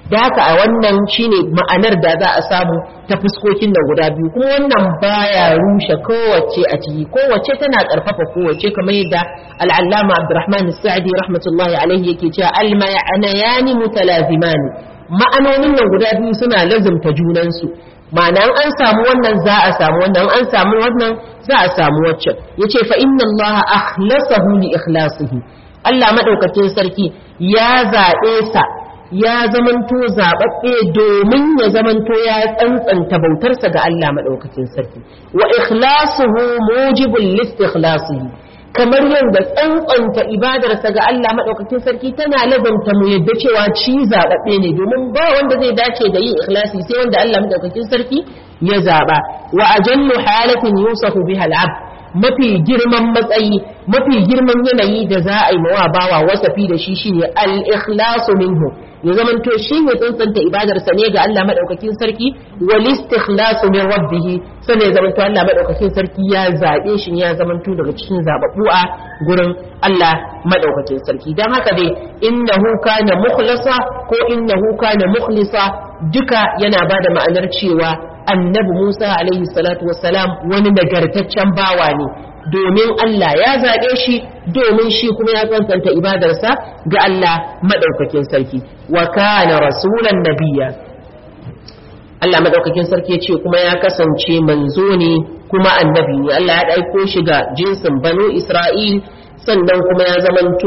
da haka a wannan shine ma'anar da za a samu ta fuskokin nan guda biyu kuma wannan baya rushe kowace a ciki kowace tana karfafa kowace kamar yadda al'allama abdurrahman sa'di rahmatullahi alaihi yake cewa al-ma'anayani mutalazimani ma'anonin nan guda biyu suna lazumta junansu ma'ana an samu wannan za a samu wannan an samu wannan za a samu waccan yace fa inna allaha akhlasahu li ikhlasihi Allah madaukakin sarki ya zaɓe sa ya zamanto zaɓaɓɓe domin ya zamanto ya tsantsanta bautarsa ga Allah maɗaukakin sarki wa ikhlasuhu mujibul listikhlasihi kamar yadda tsantsanta ibadarsa ga Allah maɗaukakin sarki tana lazanta mu yadda cewa ci zaɓaɓɓe ne domin ba wanda zai dace da yin ikhlasi sai wanda Allah maɗaukakin sarki ya zaɓa wa ajallu halatin yusafu biha al'abd mafi girman matsayi mafi girman yanayi da za a yi mawa bawa wasafi da shi shine al-ikhlasu minhu ya zaman to shi ne tsantsanta ibadarsa ne ga Allah madaukakin sarki wal istikhlasu min rabbih sannan ya zaman to Allah madaukakin sarki ya zabe shi ya zaman to daga cikin zababbu a gurin Allah madaukakin sarki dan haka dai innahu kana mukhlasa ko innahu kana mukhlisa duka yana bada ma'anar cewa annabi Musa alaihi salatu wassalam wani nagartaccen bawa ne domin Allah ya zaɓe shi domin shi kuma ya tsantsanta ibadarsa ga Allah maɗaukakin sarki wa kana rasulan nabiya Allah maɗaukakin sarki ce kuma ya kasance manzo ne kuma annabi ne Allah ya ɗaiko shi ga jinsin banu Isra'il sannan kuma ya zamanto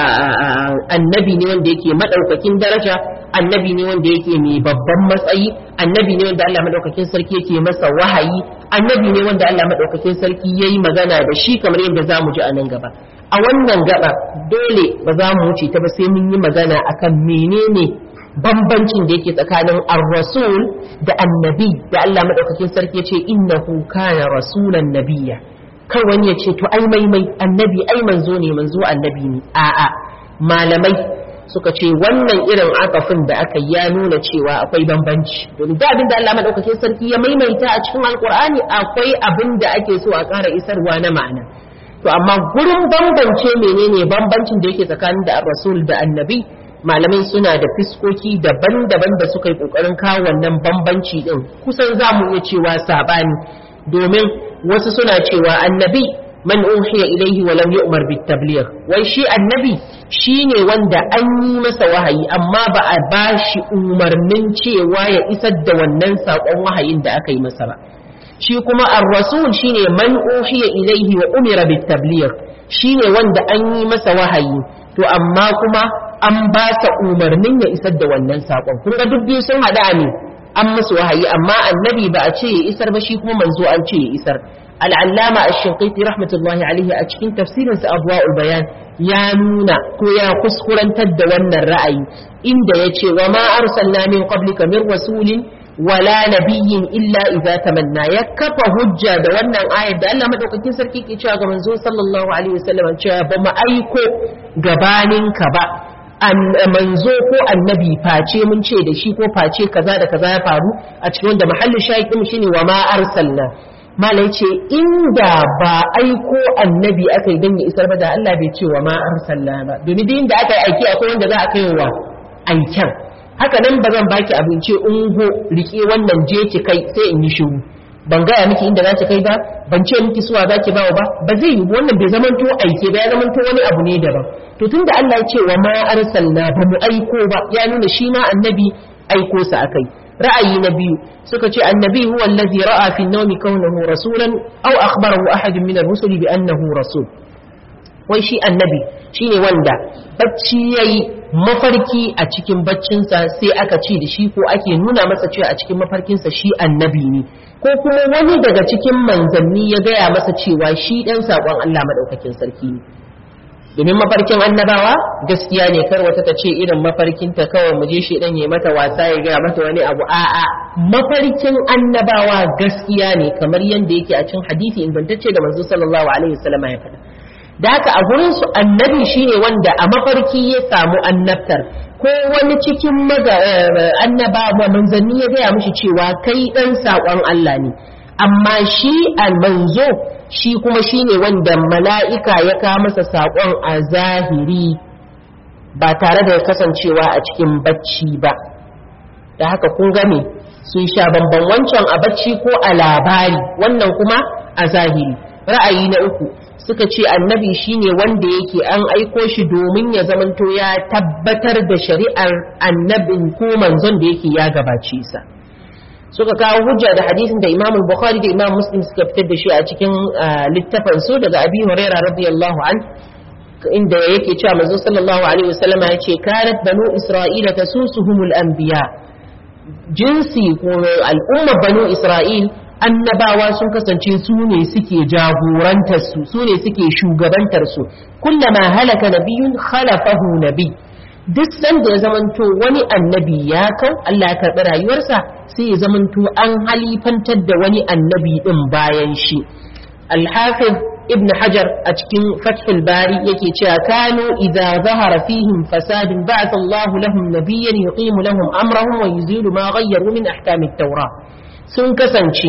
annabi ne wanda yake maɗaukakin daraja annabi ne wanda yake mai babban matsayi annabi ne wanda Allah madaukakin sarki yake masa wahayi annabi ne wanda Allah madaukakin sarki yayi magana da shi kamar yadda zamu ji a nan gaba a wannan gaba dole ba za mu wuce ta ba sai mun yi magana akan menene bambancin da yake tsakanin ar-rasul da annabi da Allah madaukakin sarki yace innahu kana rasulan nabiyya kar wani ya ce to ai mai mai annabi ai manzo ne manzo annabi ne a'a malamai suka ce wannan irin akafin da aka ya nuna cewa akwai bambanci domin da abin da Allah madaukakin sarki ya maimaita a cikin alkur'ani akwai abin da ake so a ƙara isarwa na ma'ana to amma gurin bambance menene bambancin da yake tsakanin da rasul da annabi malamai suna da fiskoki daban-daban da suka yi kokarin kawo wannan bambanci din kusan za mu iya cewa sabani domin wasu suna cewa annabi man uhiya ilaihi wa lam yu'mar bit tabligh wai shi annabi shine wanda an yi masa wahayi amma ba a bashi umarnin cewa ya isar da wannan sakon wahayin da aka yi masa ba shi kuma ar-rasul shine man uhiya ilaihi wa umira bit tabligh shine wanda an yi masa wahayi to amma kuma an ba sa umarnin ya isar da wannan sakon kun ga duk biyu sun hada ne an musu wahayi amma annabi ba a ce ya isar ba shi kuma manzo an ce ya isar al'allama a shinkaiti rahmatullahi alaihi a cikin tafsirinsa abuwa'ul bayan ya nuna ko ya kuskurantar da wannan ra'ayi inda ya ce wa ma arsalna min qablika min rasulin wala nabiyyin illa idza tamanna ya kafa hujja da wannan ayar da Allah madaukakin sarki ke cewa ga manzo sallallahu alaihi wasallam cewa ba mu aiko gabaninka ba manzo ko annabi face mun ce da shi ko face kaza da kaza ya faru a cikin wanda mahallin shahidin shine wa ma arsalna malai ce inda ba aiko annabi aka yi don ya isar ba da Allah bai ce wa ma arsalna ba domin duk inda aka yi aiki akwai wanda za a kai wa aiken haka nan ba zan baki abinci ungo rike wannan je ki kai sai in yi shiru ban gaya miki inda za ki kai ba ban ce miki suwa za ki bawa ba ba zai yi wannan bai zamanto aike ba ya zamanto wani abu ne daban to tunda Allah ya ce wa ma arsalna ba mu aiko ba ya nuna shi ma annabi aiko sa akai ra'ayi na biyu suka ce annabi huwa allazi ra'a fi an-nawmi kaunahu rasulan aw akhbarahu ahadun min ar-rusul bi annahu rasul wai shi annabi shine wanda bacci yayi mafarki a cikin baccinsa sai aka ce da shi ko ake nuna masa cewa a cikin mafarkinsa shi annabi ne ko kuma wani daga cikin manzanni ya gaya masa cewa shi dan sakon Allah madaukakin sarki ne domin mafarkin annabawa gaskiya ne kar wata ta ce irin mafarkinta kawai mu je shi dan ya mata wasa ya gaya mata wani abu a'a mafarkin annabawa gaskiya ne kamar yadda yake a cikin hadisi ingantacce da manzo sallallahu alaihi wasallam ya faɗa da haka a gurin su annabi shine wanda a mafarki ya samu annabtar ko wani cikin annabawa manzanni ya gaya mishi cewa kai dan sakon Allah ne amma shi almanzo shi kuma shi ne wanda mala'ika ya kawo masa saƙon a zahiri ba tare da kasancewa a cikin bacci ba da haka kun gane sun sha bamban wancan a bacci ko a labari wannan kuma a zahiri ra'ayi na uku suka ce annabi shine wanda yake an aiko shi domin ya zamanto ya tabbatar da shari'ar annabin ko manzon da yake ya gabace sa suka kawo hujja da hadisin da Imam Bukhari da Imam Muslim suka fitar da shi a cikin littafin su daga Abi Hurairah radiyallahu an inda yake cewa manzo sallallahu alaihi wasallam ya ce kanat banu isra'ila tasusuhumul anbiya jinsi ko al'umma banu isra'il annabawa sun kasance su ne suke jagorantar su su ne suke shugabantar su kullama halaka nabiyun khalafahu nabi duk sanda ya zamanto wani annabi ya kau Allah ya karɓi rayuwarsa sai ya zamanto an halifantar da wani annabi din bayan shi al-hafiz ibn hajar a cikin fathul bari yake cewa kanu idza zahara fihim fasadun ba'atha Allah lahum nabiyyan yuqimu lahum amrahum wa yuzilu ma ghayyaru min ahkamit tawrah sun kasance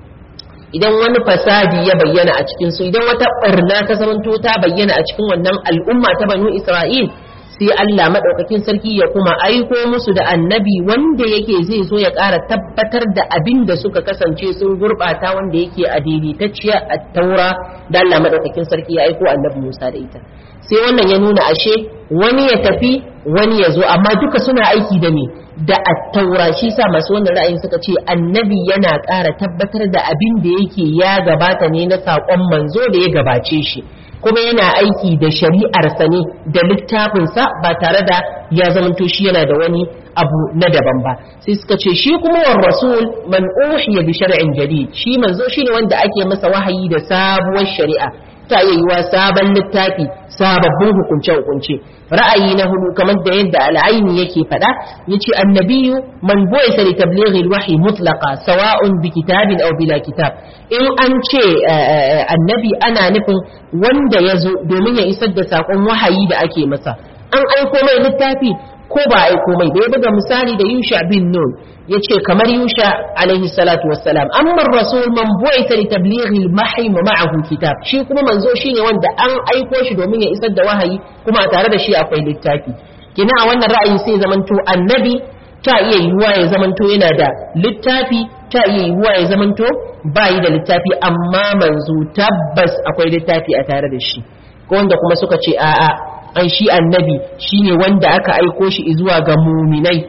idan wani fasadi ya bayyana a cikin su idan wata barna ta zamanto ta bayyana a cikin wannan al'umma ta banu Isra'il sai Allah madaukakin sarki ya kuma aiko musu da annabi wanda yake zai zo ya ƙara tabbatar da abin da suka kasance sun gurɓata wanda yake a daidaitacciya a taura da Allah madaukakin sarki ya aiko annabi Musa da ita sai wannan ya nuna ashe wani ya tafi wani ya zo amma duka suna aiki da me da attaura shi sa masu wannan ra'ayin suka ce annabi yana ƙara tabbatar da abin da yake ya gabata ne na saƙon manzo da ya gabace shi kuma yana aiki da shari'arsa ne da littafinsa ba tare da ya zamanto shi yana da wani abu na daban ba sai suka ce shi kuma war rasul man uhiya bi shar'in jadid shi manzo shine wanda ake masa wahayi da sabuwar shari'a ta iya yiwa sabon littafi sababbin hukunce-hukunce ra'ayi na hudu kamar da yadda al'aini yake faɗa yace annabiyu man bu'isa li tablighi al-wahyi mutlaqa sawa'un bi kitabin aw bila kitab in an ce annabi ana nufin wanda ya zo domin ya isar da sakon wahayi da ake masa an aiko mai littafi ko ba aiko mai bai buga misali da Yusha bin Nun yace kamar Yusha alaihi salatu wassalam amma rasul man bu'ita li tablighi al-mahi ma'ahu kitab shi kuma manzo shine wanda an aiko shi domin ya isar da wahayi kuma tare da shi akwai littafi kina a wannan ra'ayi sai zamanto annabi ta iya yiwuwa ya zamanto yana da littafi ta iya yiwuwa ya zamanto bayi da littafi amma manzo tabbas akwai littafi a tare da shi ko wanda kuma suka ce a'a an shi annabi shine wanda aka aiko shi zuwa ga muminai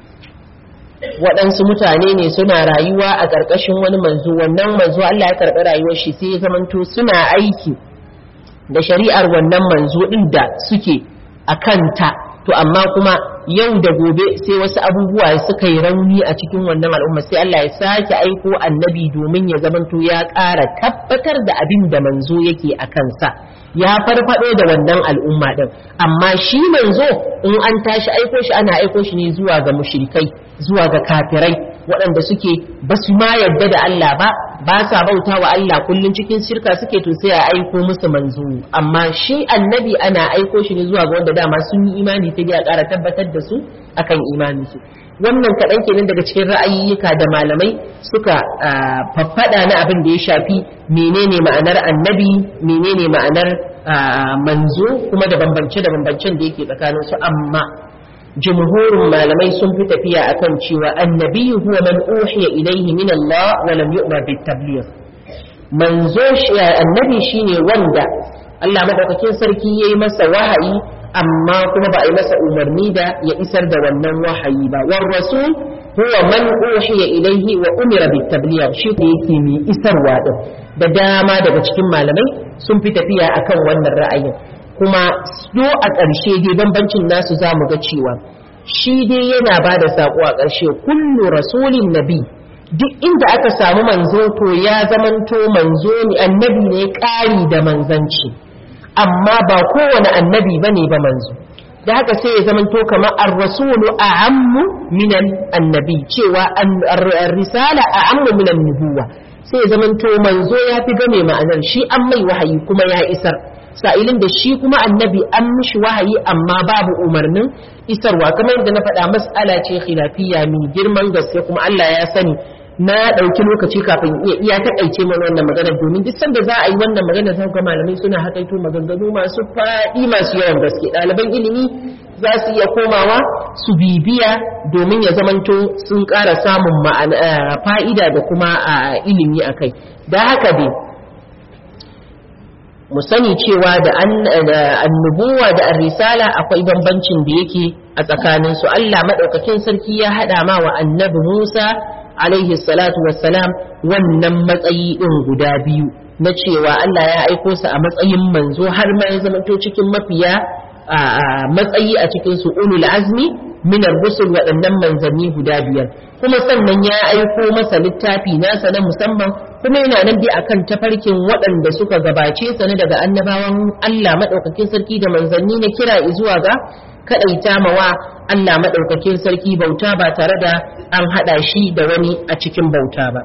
waɗansu mutane ne suna rayuwa a ƙarƙashin wani manzo wannan manzo Allah ya karɓi rayuwar shi sai ya zamanto suna aiki da shari'ar wannan manzo ɗin da suke a kanta to amma kuma yau da gobe sai wasu abubuwa suka yi rauni a cikin wannan al'umma sai Allah ya sake aiko annabi domin ya zamanto ya ƙara tabbatar da abin da manzo yake a kansa ya farfado da wannan al'umma din amma shi manzo in an tashi aiko shi ana aiko shi ne zuwa ga mushrikai zuwa ga kafirai waɗanda suke ba su ma yarda da Allah ba ba sa bauta wa Allah kullum cikin shirka suke to sai a aiko musu manzo amma shi annabi ana aiko shi ne zuwa ga wanda dama sun yi imani sai a ƙara tabbatar da su akan imani su wannan kaɗan kenan daga cikin ra'ayyuka da malamai suka faffada na abin da ya shafi menene ma'anar annabi menene ma'anar manzo kuma da bambance da bambancen da yake tsakanin su amma jumhurin malamai sun fi tafiya akan cewa annabi huwa man uhiya ilaihi min Allah wa lam yu'mar bit tabligh manzo shi annabi shine wanda Allah madaukakin sarki yayi masa wahayi amma kuma ba a yi masa umarni da ya isar da wannan wahayi ba war rasul huwa man uhiya ilaihi wa umira bit tabligh shi ne yake mai isarwa din da dama daga cikin malamai sun fi tafiya akan wannan ra'ayin kuma so a ƙarshe dai bambancin nasu za mu ga cewa shi dai yana ba da saƙo a ƙarshe kullu rasulin nabi duk inda aka samu manzo to ya zamanto manzo ne annabi ne ƙari da manzanci amma ba kowane annabi ba ne ba manzo da haka sai ya zamanto kamar ar-rasulu a'ammu minan annabi cewa ar-risala a'ammu minan nubuwa sai ya zamanto manzo ya fi game ma'anar shi an mai wahayi kuma ya isar sa'ilin da shi kuma annabi an mishi wahayi amma babu umarnin isarwa kamar yadda na faɗa mas'ala ce khilafiyya mai girman gaske kuma Allah ya sani na ɗauki lokaci kafin iya iya taƙaice mana wannan magana domin duk sanda za a yi wannan magana za ga malamai suna hakaito maganganu masu faɗi masu yawan gaske ɗaliban ilimi za su iya komawa su bibiya domin ya zamanto sun ƙara samun fa'ida da kuma ilimi a kai da haka dai mu sani cewa da annubuwa da risala akwai bambancin da yake a tsakaninsu Allah maɗaukakin sarki ya haɗa ma wa annabi Musa alaihi salatu wassalam wannan matsayi ɗin guda biyu na cewa Allah ya aiko su a matsayin manzo har ma ya zamanto cikin mafiya matsayi a cikin su ulul azmi min ar-rusul waɗannan manzanni guda biyar kuma sannan ya aiko masa littafi nasa na musamman kuma yana nan dai akan tafarkin waɗanda suka gabace sa ne daga annabawan Allah madaukakin sarki da manzanni na kira zuwa ga kadaita mawa Allah madaukakin sarki bauta ba tare da an hada shi da wani a cikin bauta ba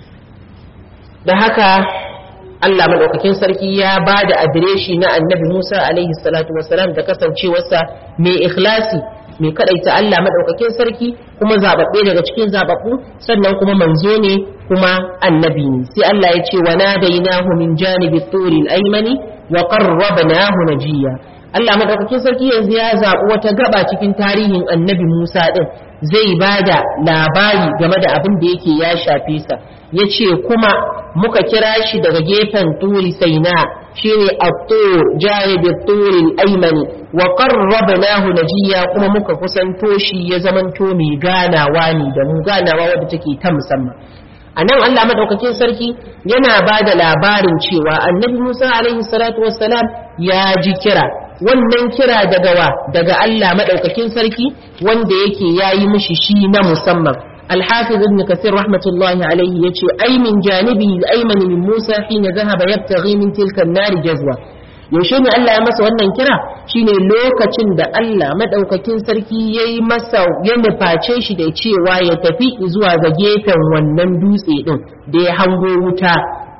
da haka Allah maɗaukakin sarki ya ba da adireshi na annabi Musa alaihi salatu wasalam da kasancewarsa mai ikhlasi mai kaɗaita Allah maɗaukakin sarki kuma zaɓaɓɓe daga cikin zaɓaɓɓu sannan kuma manzo ne kuma annabi ne sai Allah ya ce wa nadainahu min janibi turil aymani wa qarrabnahu najiya Allah maɗaukakin sarki yanzu ya zaɓi wata gaba cikin tarihin annabi Musa ɗin zai ba da labari game da abin da yake ya shafe sa ya ce kuma muka kira shi daga gefen turi saina shine at-tur janibit turi al-aymani wa qarrabnahu najiya kuma muka kusanto shi ya zamanto mai ganawa ne da mu ganawa wadda take ta musamman a nan Allah madaukakin sarki yana ba da labarin cewa annabi Musa alaihi salatu wassalam ya ji kira wannan kira daga wa daga Allah madaukakin sarki wanda yake yayi mishi shi na musamman الحافظ ابن كثير رحمة الله عليه يتشي أي من جانبه الأيمن من موسى حين ذهب يبتغي من تلك النار جزوة yaushe ne Allah ya masa wannan kira shine lokacin da Allah madaukakin sarki yayi masa ya nuface shi da cewa ya tafi zuwa ga gefen wannan dutse din da ya hango wuta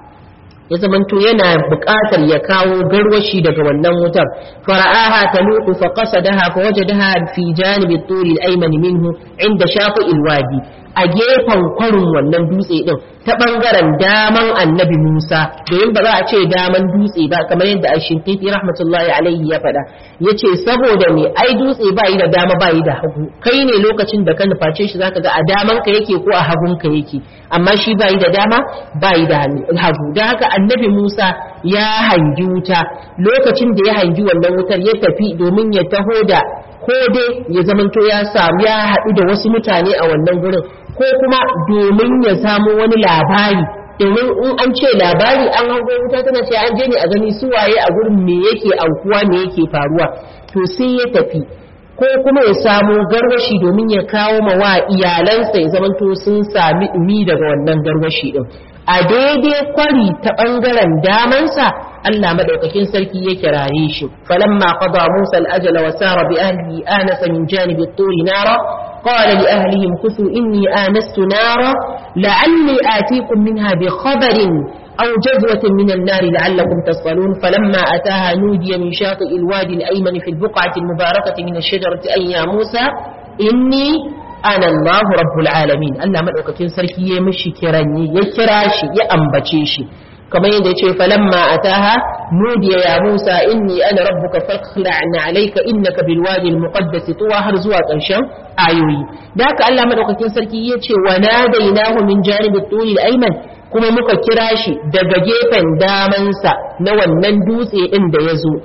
ya zamanto yana buƙatar ya kawo garwashi daga wannan wutar fara'aha taluqu fa qasadaha fa wajadaha fi janibi at-turi al-ayman minhu inda shafi al-wadi a gefen kwarin wannan dutse din ta bangaren daman annabi Musa domin ba za a ce daman dutse ba kamar yadda Ashintifi rahmatullahi alaihi ya faɗa yace saboda me ai dutse ba yi da dama ba yi da hagu kai ne lokacin da ka nuface shi zaka ga a daman ka yake ko a hagun ka yake amma shi ba yi da dama ba yi da hagu don haka annabi Musa ya hangi wuta lokacin da ya hangi wannan wutar ya tafi domin ya taho da ko dai ya zamanto ya samu ya haɗu da wasu mutane a wannan gurin ko kuma domin ya samu wani labari domin in an ce labari an hango wuta tana ce an je ne a gani su waye a gurin me yake aukuwa me yake faruwa to sai ya tafi ko kuma ya samu garwashi domin ya kawo ma wa iyalansa ya zamanto sun sami ɗumi daga wannan garwashi din a daidai kwari ta ɓangaren damansa Allah madaukakin sarki ya kiraye shi falamma qada Musa al-ajala wa sara bi ahlihi anasa min janibi at-turi nara qala li ahlihim kusu inni anastu nara la'alli atikum minha bi khabarin أو جذوة من النار لعلكم تصلون فلما أتاها نودي من شاطئ الوادي الأيمن في البقعة المباركة من الشجرة أن يا موسى إني أنا الله رب العالمين ألا من أكتن سركي يمشي كراني يكراشي يأنبتشي كما يدعي فلما أتاها نودي يا موسى إني أنا ربك فاخلع عليك إنك بالوادي المقدس طوى هرزوا قرشان آيوي ذاك ألا من أكتن سركي يتشي وناديناه من جانب الطول الأيمن kuma muka kira shi daga gefen damansa na wannan dutse ɗin da ya zo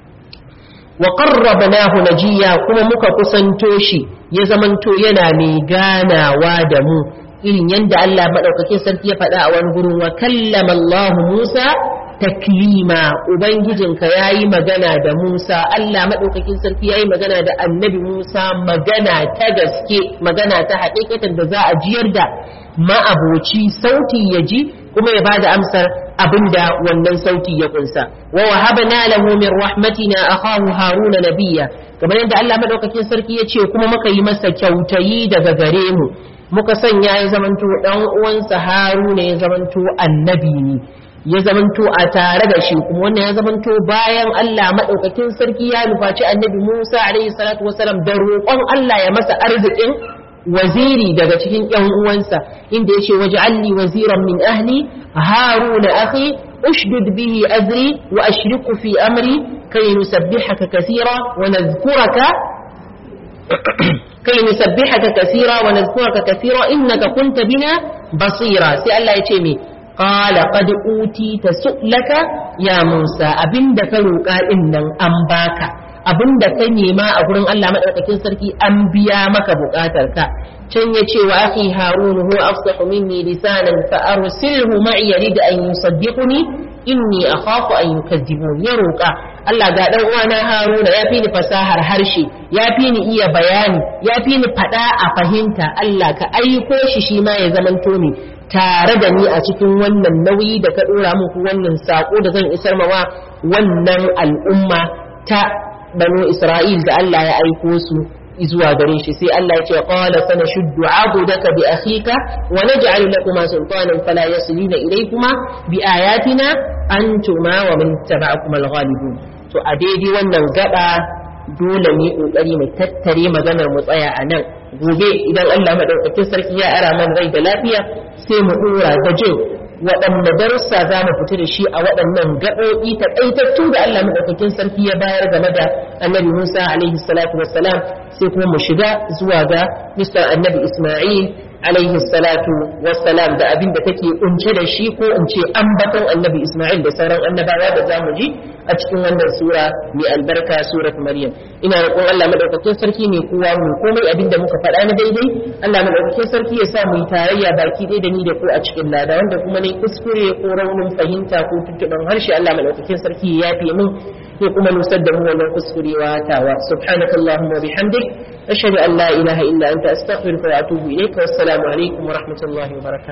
wa qarrabnahu najiya kuma muka kusanto shi ya zamanto yana mai ganawa da mu irin yadda Allah madaukakin sarki ya faɗa a wani gurin wa kallama Allah Musa taklima ubangijinka yayi magana da Musa Allah madaukakin sarki yayi magana da annabi Musa magana ta gaske magana ta haƙiƙatan da za a jiyar da ma'aboci sauti ya ji kuma ya bada amsar abinda wannan sauti ya kunsa wa wahabna lahu min rahmatina akhahu haruna nabiyya kamar yadda Allah madaukakin sarki ya ce kuma muka yi masa kyautayi daga gare mu muka sanya ya zamanto dan uwansa haruna ya zamanto annabi ne ya zamanto a tare da shi kuma wannan ya zamanto bayan Allah madaukakin sarki ya nufaci annabi Musa alaihi salatu wasalam da roƙon Allah ya masa arzikin waziri daga cikin ƴan uwansa inda yace waj'alni waziran min ahli haruna akhi ushdud bihi azri wa ashriku fi amri kay nusabbihaka kathira wa nadhkuraka kai nusabbihaka kaseera wa nadhkuraka kaseera innaka kunta bina basira sai Allah ya ce me qala qad utita su'laka ya Musa abinda ka roƙa din nan an baka abinda ka nema a gurin Allah madaukakin sarki an biya maka buƙatar ka can ya ce wa akhi harun huwa afsahu minni lisanan fa arsilhu ma'i yarid an yusaddiquni inni akhafu an yukadzibun ya roƙa Allah ga dan uwana Haruna ya fi ni fasahar harshe ya fi ni iya bayani ya fi ni fada a fahimta Allah ka aiko shi shi ma ya zamanto ni tare da ni a cikin wannan nauyi da ka dora muku wannan sako da zan isar mawa wannan al'umma ta banu Isra'il da Allah ya aiko su zuwa gare shi sai Allah ya ce qala sanashuddu 'adudaka bi akhika wa naj'alu lakuma sultanan fala yasiluna ilaykuma bi ayatina antuma wa man taba'akum al-ghalibun to a daidai wannan gaba dole mu yi kokari mu tattare maganar mu tsaya a nan gobe idan Allah madaukakin sarki ya ara man rai da lafiya sai mu dora da jin waɗanne darussa za mu fita da shi a waɗannan gaɓoɓi taƙaitattu da Allah maɗaukakin sarki ya bayar game da annabi Musa alaihi salatu wassalam sai kuma mu shiga zuwa ga Mr. annabi Ismail alaihi salatu wassalam da abin da take kunce da shi ko in ce ambaton annabi Ismail da sauran annabawa da za mu ji a cikin wannan sura mai albarka surat Maryam ina roƙon Allah maɗaukakin sarki ne kowa mu komai abin da muka faɗa na daidai Allah maɗaukakin sarki ya sa mu yi tarayya baki ɗaya da ni da ku a cikin lada wanda kuma ne kuskure ko raunin fahimta ko tuntuɓen harshe Allah maɗaukakin sarki ya yafe min ya kuma nusar da mu wannan kuskurewa tawa subhanaka allahumma wa bihamdik ashhadu an la ilaha illa anta astaghfiruka wa atubu ilayka wassalamu alaikum wa rahmatullahi wa barakatuh